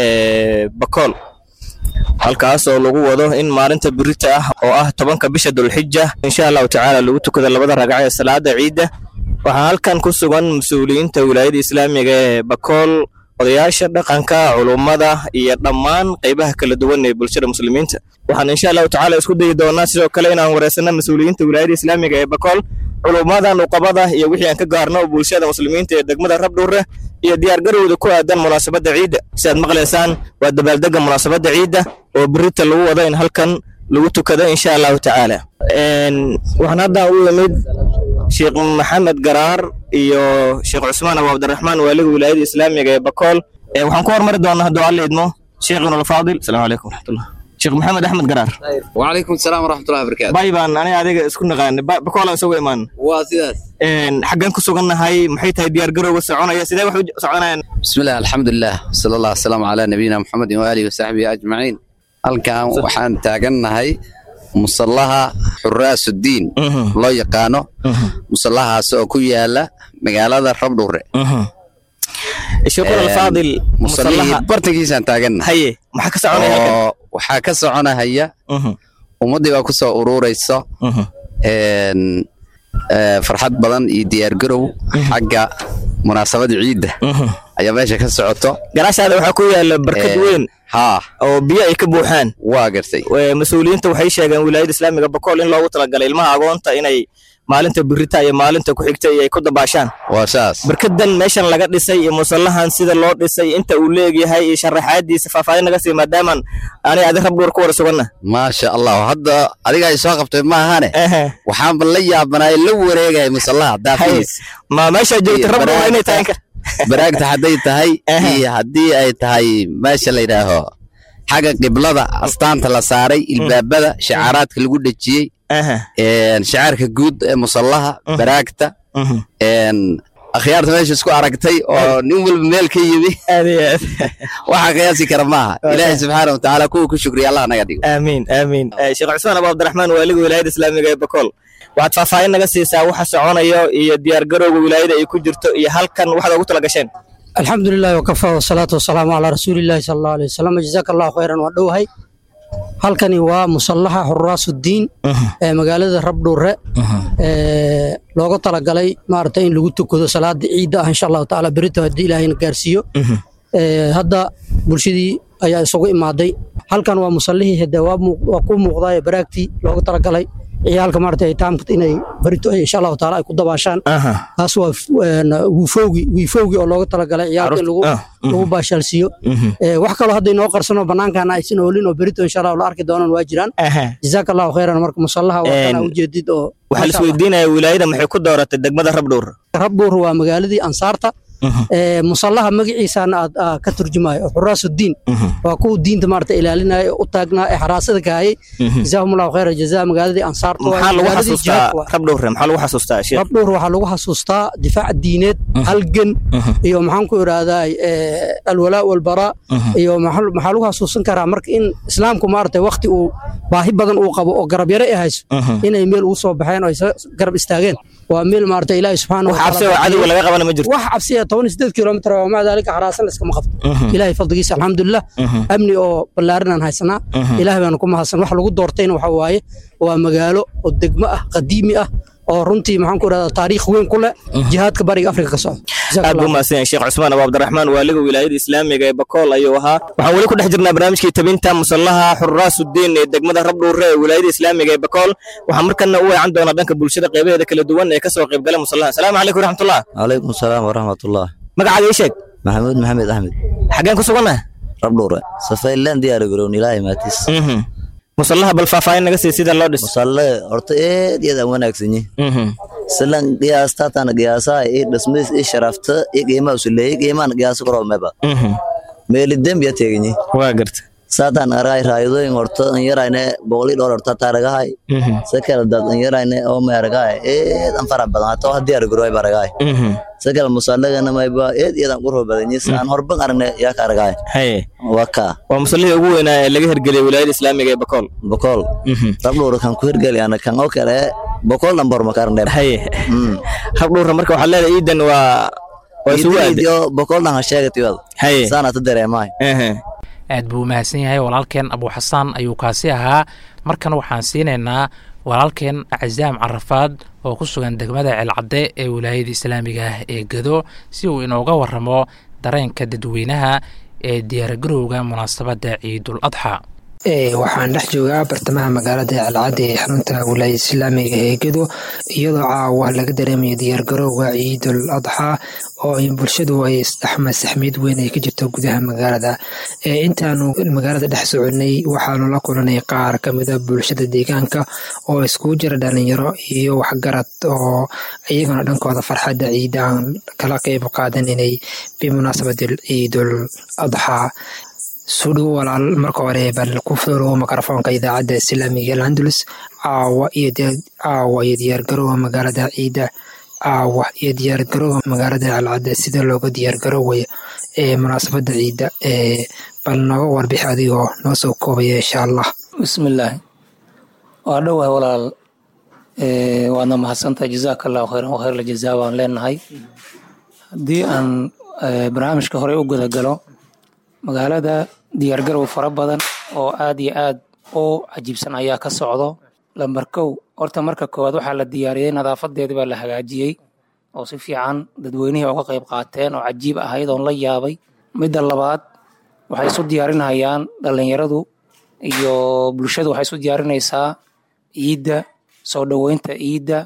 ee bakool halkaas oo lagu wado in maalinta birita ah oo ah tobanka bisha dulxija insha allahu tacaala lagu tukada labada ragca ee salaada ciidda waxaa halkan ku sugan mas-uuliyiinta wilaayada islaamiga ee bakool odayaasha dhaqanka culummada iyo dhammaan qaybaha kala duwan ee bulshada muslimiinta waxaan insha allahu tacaala isku dayi doonaa sidoo kale inaan wareysano mas-uuliyiinta wilaayada islaamiga ee bakool culummadan uqabada iyo wixii aan ka gaarno bulshada muslimiinta ee degmada rabdhuure iyo diyaargarowda ku aadan munaasabadda ciidda sidaad maqlaysaan waa dabaaldega munaasabadda ciidda oo birita lagu wado in halkan lagu tukado insha allahu tacaala waxaan hadda u yimid sheekh maxamed garaar iyo sheekh cusmaan abu cabdiraxmaan waaliga wilaayada islaamiga ee bakool waxaan ku hormari doonaa hadduu alla idmo sheekhina alfaadil asalaamu calaykum waraxmatullah sheekh maxamed axmed garaar وعليكم السلام ورحمة الله وبركاته bay baan aniga adiga isku naqaanay bakoolaan soo imaan waa sidaas xaggan ku sugannahay maxay tahay diyaargarowga soconaya sidee wax u soconayaan بسم الله الحمد لله صلى الله وسلم على نبينا محمد وآله وصحبه أجمعين halkan waxaan taagannahay musallaha xuraasuddiin loo yaqaano musallahaas oo ku yaala magaalada rabdhure sheekhul alfaadil musallihii bartankiisaan taagannahay haye maxaa ka soconaya halkan oo waxaa ka soconahaya ummaddii baa ku soo ururayso een, ee, farxad badan iyo diyaargarow xagga munaasabada ciidda ayaa meesha ka socoto gadaashaada waxaa ku yaala barkad weyn haa oo biyo ay ka buuxaan waa gartay mas-uuliyiinta waxay sheegeen wilaayada islaamiga bakool in loogu talagalay ilmaha agoonta inay maalinta birita iyo maalinta ku xigta iyo ay ku dabaashaan waa saas barkadan meeshan laga dhisay iyo musallahan sida loo dhisay inta uu leegyahay iyo sharaxaadiisa faahfaahin naga sii maadaamaan anay adi rab dhuur ku wada suganna maasha allah hadda adiga ay soo qabtay maahane waxaanba la yaabanaay la wareegaya musallaha daafiis ma meesha joogta rab dhuur inay tahay inkar baraagta hadday tahay iyo haddii ay tahay meesha la yidhaaho xagga qiblada astaanta la saaray ilbaabada shacaaraadka lagu dhejiyey shacaarka guud ee musallaha baraagta akhyaarta meesha isku aragtay oo nin walba meel ka yimi waxaa qiyaasi kara maaha ilaahay subxaana watacaala kuwa ku shukriya allah naga dhigo aamiin aamiin sheekh cusmaan abu cabdiraxmaan waaliga wilaayada islaamiga ee bakool waxaad faahfaahin naga siisaa waxa soconayo iyo diyaargarowga wilaayada ay ku jirto iyo halkan waxaad ugu tala gasheen alxamdu lilahi wakafa wasalaatu wasalaamu calaa rasuulillahi sala allahu alay wasalam jazaaka allahu khayran waa dhowahay halkani waa musallaxa xuraasuddiin ee magaalada rabdhuure ee looga talagalay maaragtay in lagu tukado salaada ciidda ah insha allahu tacaala berito haddii ilaahayna gaarsiiyo hadda bulshadii ayaa isugu imaaday halkan waa musallihii hade waa ku muuqdaa ee baraagtii looga talagalay ciyaalka maarata taamka inay barito insha allahu taala ay ku dabaashaan taas waa wiifowgi wiifowgi oo looga talagalay ciyaalka in lagu baashaalsiiyo wax kaloo hadda inoo qarsano banaankaana aysan oolin oo berito insha allah la arki doonaan waa jiraan jazaaka allahu khayran marka musallaha waa kana ujeedid oo waxaa la isweydiinaya wilaayada maxay ku dooratay degmada rabdhuur rabdhuur waa magaaladii ansaarta musallaha magaciisana aad ka turjumayo xuraasuddiin waa kuwa diinta maarata ilaalinaya u taagnaa ee xaraasada kahayay jazaahumullahu khayra jazaa magaaladii ansaarta maxaa lagu xasuustaa rabdhuure maxaa lagu xasuustaa sheekh rabdhuur waxaa lagu xasuustaa difaac diineed halgan iyo maxaan ku idhaahdaa alwalaa walbaraa iyo maxaa lagu xasuusan karaa marka in islaamku maarata wakti uu baahi badan uu qabo oo garab yare ay hayso inay meel ugu soo baxeen oo ay garab istaageen waa meel maarata ilaahi subxaana wax cabsi oo cadowga laga qabana ma jirto wax cabsi ah toban sideed kilomitr waa maca daalika xaraasan layskama qabto ilaahay fadligiisa alxamdulilah amni oo ballaarin aan haysanaa ilaahay baanu ku mahadsan wax lagu doortayna waxa waaye waa magaalo oo degmo ah qadiimi ah oo runtii maxaan ku idhahdaa taariikh weyn ku leh jihaadka bariga afrika ka socda aad buu mahadsan yahay sheekh cusmaan abu cabdiraxmaan waaliga wilaayada islaamiga ee bakool ayuu ahaa waxaan weli ku dhex jirnaa barnaamijkii tabinta musallaha xurraasudiin ee degmada rabdhuure ee wilaayada islaamiga ee bakool waxaan markana u weecan doonaa dhanka bulshada qeybaheeda kala duwan ee kasoo qaybgala musallaha asalaamu calaykum waraxmatullah calaykum salaam waraxmatullah magacaada ii sheeg maxamuud maxamed axmed xaggeen ku sugannaha rabdhuure safaylaan diyaara garown ilaahay maatis musallaha bal faahfaahin naga sii sida loo dhis musalle horta eed iyad aan wanaagsanyi silan qiyaastaatana qiyaasaa i dhismays i sharafta i qiimaa usuleeyey qiimaan qiyaasa koroo meba meeli dembiya teeganyi waa garta saataan aragahay raayadooyin horta an yarayne boqolii dholar horta taaragahay sakala dad an yarayne oo ma aragahay eed an farax badan hataa wax diyaar garoy baragahay sakala musallagana mayba eed iyadan qurho badanyi aan horban aragne yaa ka aragahay haye waa kaa waa musallihii ugu weynaa ee laga hergeliyay wilaayada islaamiga ee bakool bokool rabdhuura kan ku hergeliyana kan oo kale bokool dhanbor makarne haye rabdhuura marka waxaa leedahay iidan waa waa isugu aaday bokool dhan ha sheegatiyad haye saana ta dareemahay aad buu u mahadsan yahay walaalkeen abu xasaan ayuu kaasi ahaa markan waxaan siinaynaa walaalkeen cazaam carafaad oo ku sugan degmada ceelcadde ee wilaayada islaamiga ah ee gedo si uu inooga waramo dareenka dadweynaha ee diyaargarowga munaasabadda ciidul adxa waxaan dhex joogaa bartamaha magaalada celcadde ee xarunta wilaayada islaamiga ee gedo iyadoo caawa laga dareemayo diyaargarowga ciidul adxa oo bulshadu ay saxmid weyn ay ka jirto gudaha magaalada intaanu magaalada dhex soconay waxaanu la kulanay qaar kamida bulshada deegaanka oo iskugu jira dhalinyaro iyo waxgarad oo iyagana dhankooda farxadda ciidaan kala qeyb qaadanaynay bimunaasabati ciidul adxa sudhow walaal marka hore bal ku fudulow mikrofoonka idaacadda islaamiga alhandulus caawa iyo caawa iyo diyaargarowga magaalada ciidda caawa iyo diyaargarowga magaalada calcadda sida looga diyaargarowaya ee munaasabadda ciidda ee bal nooga warbix adigoo noo soo koobaya insha allah bismillaahi waa dhowah walaal waadna mahadsantahay jazaaka allahu khayran wa khayr ljazaa waan leenahay haddii aan barnaamijka hore u gudagalo magaalada diyaargarow fara badan oo aad iyo aad u cajiibsan ayaa ka socdo lambar kow horta marka koowaad waxaa la diyaariyey nadaafadeedii baa la hagaajiyey oo si fiican dadweynihii uga qayb qaateen oo cajiib ahayd oon la yaabay midda labaad waxay isu diyaarinayaan dhallinyaradu iyo bulshadu waxay isu diyaarinaysaa ciidda soo dhoweynta ciidda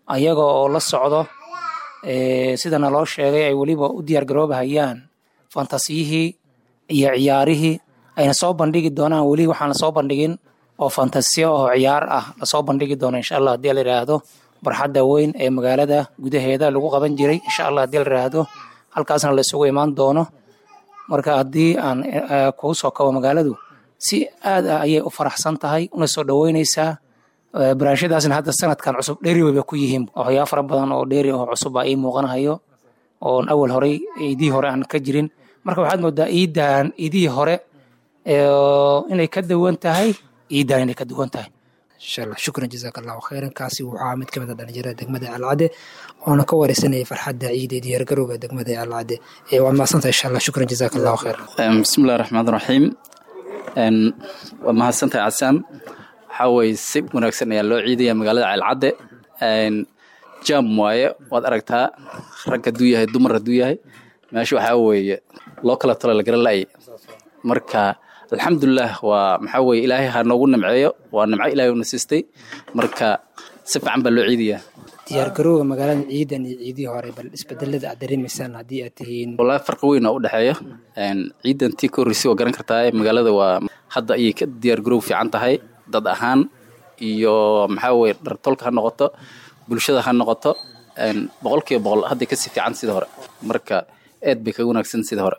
ayaga oo la socdo sidana loo sheegay ay weliba u diyaargaroobahayaan fantasiyihii iyo ciyaarihii ayna soo bandhigi doonaan weli waxaan lasoo bandhigin oo fantasiyo oo ciyaar ah lasoo bandhigi doono insha allah haddii la yidhaahdo barxadda weyn ee magaalada gudaheeda lagu qaban jiray insha allah haddii la yidhaahdo halkaasna la isugu imaan doono marka haddii aan kuu soo kabo magaaladu si aad ah ayay u faraxsan tahay una soo dhoweyneysaa baraashadaasna hadda sanadkan cusub dheeri wayba ku yihiin waxyaa fara badan oo dheeri oo cusub baa ii muuqanahayo oon awal horey iidihii hore aan ka jirin marka waxaad moodaa iidan iidihii hore inay ka duwan tahay iidan inay ka duwan tahay inshallah shukran jazaak allahu khayran kaasi wuxuu mid ka mid a dhalinyarada degmada alcade oona ka wareysanayay farxadda ciida diyaargarowga degmada alcade waad mahadsantahay insha allah shukran jazaak allahu khayran bismillahi raxmaan raxiim waad mahadsantahay casaam waxaa weye si wanaagsan ayaa loo ciidaya magaalada ceelcadde jam waaye waad aragtaa rag hadduu yahay dumar hadduu yahay meesha waxaa weeye loo kala talo lagala la'ay marka alxamdulilah waa maxaa weye ilaahay ha noogu nimceeyo waa nimco ilaahay una siistay marka si fiican baa loo ciidayaa diyaargarowga magaalada ciidan iyo ciidihii hore bal isbedelada aad dareemaysaan haddii aad tihiin wallaahi farqi weyn oo u dhexeeya ciidan tii ka horreysay waa garan kartaa magaalada waa hadda ayay ka diyaargarow fiican tahay dad ahaan iyo maxaa weye dhartolka ha noqoto bulshada ha noqoto boqolkiiba boqol hadday kasii fiican sida hore marka aad bay kaga wanaagsan sida hore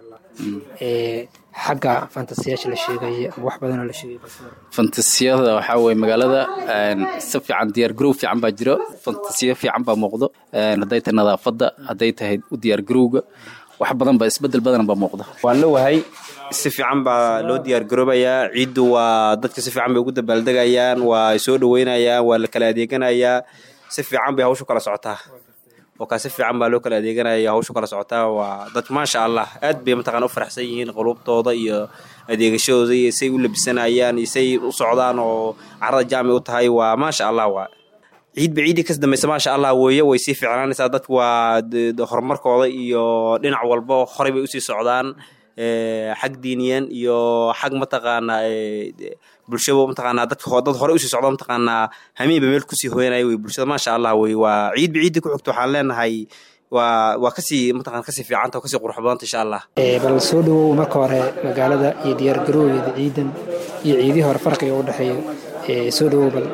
xagga fantasiyaasha la sheegay wax badanoo la sheegay fantasiyada waxaa weye magaalada si fiican diyaargarow fiican baa jiro fantasiyo fiican baa muuqdo hadday tahay nadaafadda hadday tahay u diyaargarowga wax badan ba isbedel badan baa muuqda waan la wahay si fiican baa loo diyaargaroobayaa ciiddu waa dadka si fiican bay ugu dabaaldegayaan waa soo dhoweynayaan waa la kala adeeganayaa si fiican bay hawshu kala socotaa oo kaa si fiican baa loo kala adeeganaya hawshu kala socotaa waa dad maasha allah aad bay mataqana u faraxsan yihiin qulubtooda iyo adeegashadooda iyo say u labisanayaan iyo say u socdaan oo carada jaamay u tahay waa maasha allah waa ciidba ciiddii kas dambaysa maasha allah weeye way sii fiicnaanaysaa dadku waa horumarkooda iyo dhinac walba horey bay usii socdaan xag diiniyan iyo xag mataqaanaa bulshaba mataqaanaa dadka dad hore usii socda mataqaanaa hamiinba meel kusii hooyanaya wey bulshada maasha allah wey waa ciidba ciiddii ku xigto waxaan leenahay waa waa kasii mataqana kasii fiicanta oo kasii qurux badanta insha allah bal soo dhawow marka hore magaalada iyo diyaargarowgeeda ciidan iyo ciidihii hore farqiga u dhexeeyo soo dhawow bal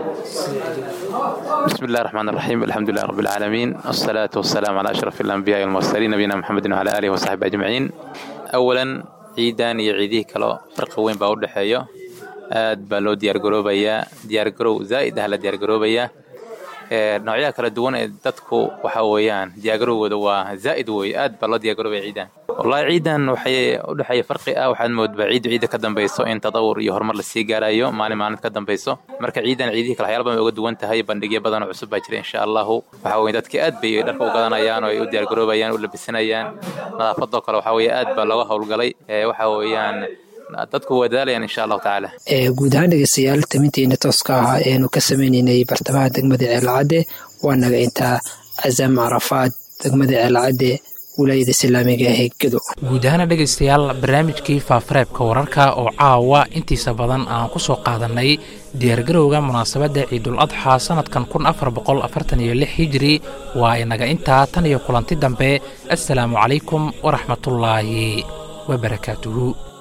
بسم الله الرحمن الرحيم الحمد لله رب العالمين والصلاة والسلام على أشرف الأنبياء والمرسلين نبينا محمد وعلى آله وصحبه أجمعين أولا ciidan iyo ciidihii kaloo farqi weyn baa u dhexeeyo aad baa loo diyaargaroobayaa diyaargarow zaa'id ah la diyaargaroobayaa noocyaha kala duwan ee dadku waxa weeyaan diyaargarowgooda waa zaa'id wey aad baa loo diyaargaroobaya ciidan wallahi ciidan waxay u dhexeeya farqi ah waxaad moodbaa ciiddu ciidda ka dambayso in tadawur iyo horumar lasii gaarayo maalin maalin ka dambayso marka ciidan ciidihii kale waxyaala badan bay uga duwan tahay bandhigyo badan oo cusub baa jira insha allahu waxa weye dadki aad bay dharka u gadanayaan oo ay u diyaargaroobayaan u labisanayaan nadaafadoo kale waxa weye aad baa looga howlgalay waxa weeyaan dadku wadaalayaan insha allahu tacaala guud ahaan dhegeystayaal taminteena tooska ah eenu ka sameyneynay bartamaha degmada ceelcadde waa naga intaa casam carafaad degmada ceelcadde wilaayada islaamiga ee gedo guud ahaana dhegaystayaal barnaamijkii faafareebka wararka oo caawa intiisa badan aan ku soo qaadanay diyaargarowga munaasabadda ciidul adxa sannadkan kun afar boqol afartan iyo lix hijiri waa inaga intaa tan iyo kulanti dambe assalaamu calaykum waraxmatullaahi wabarakaatuhu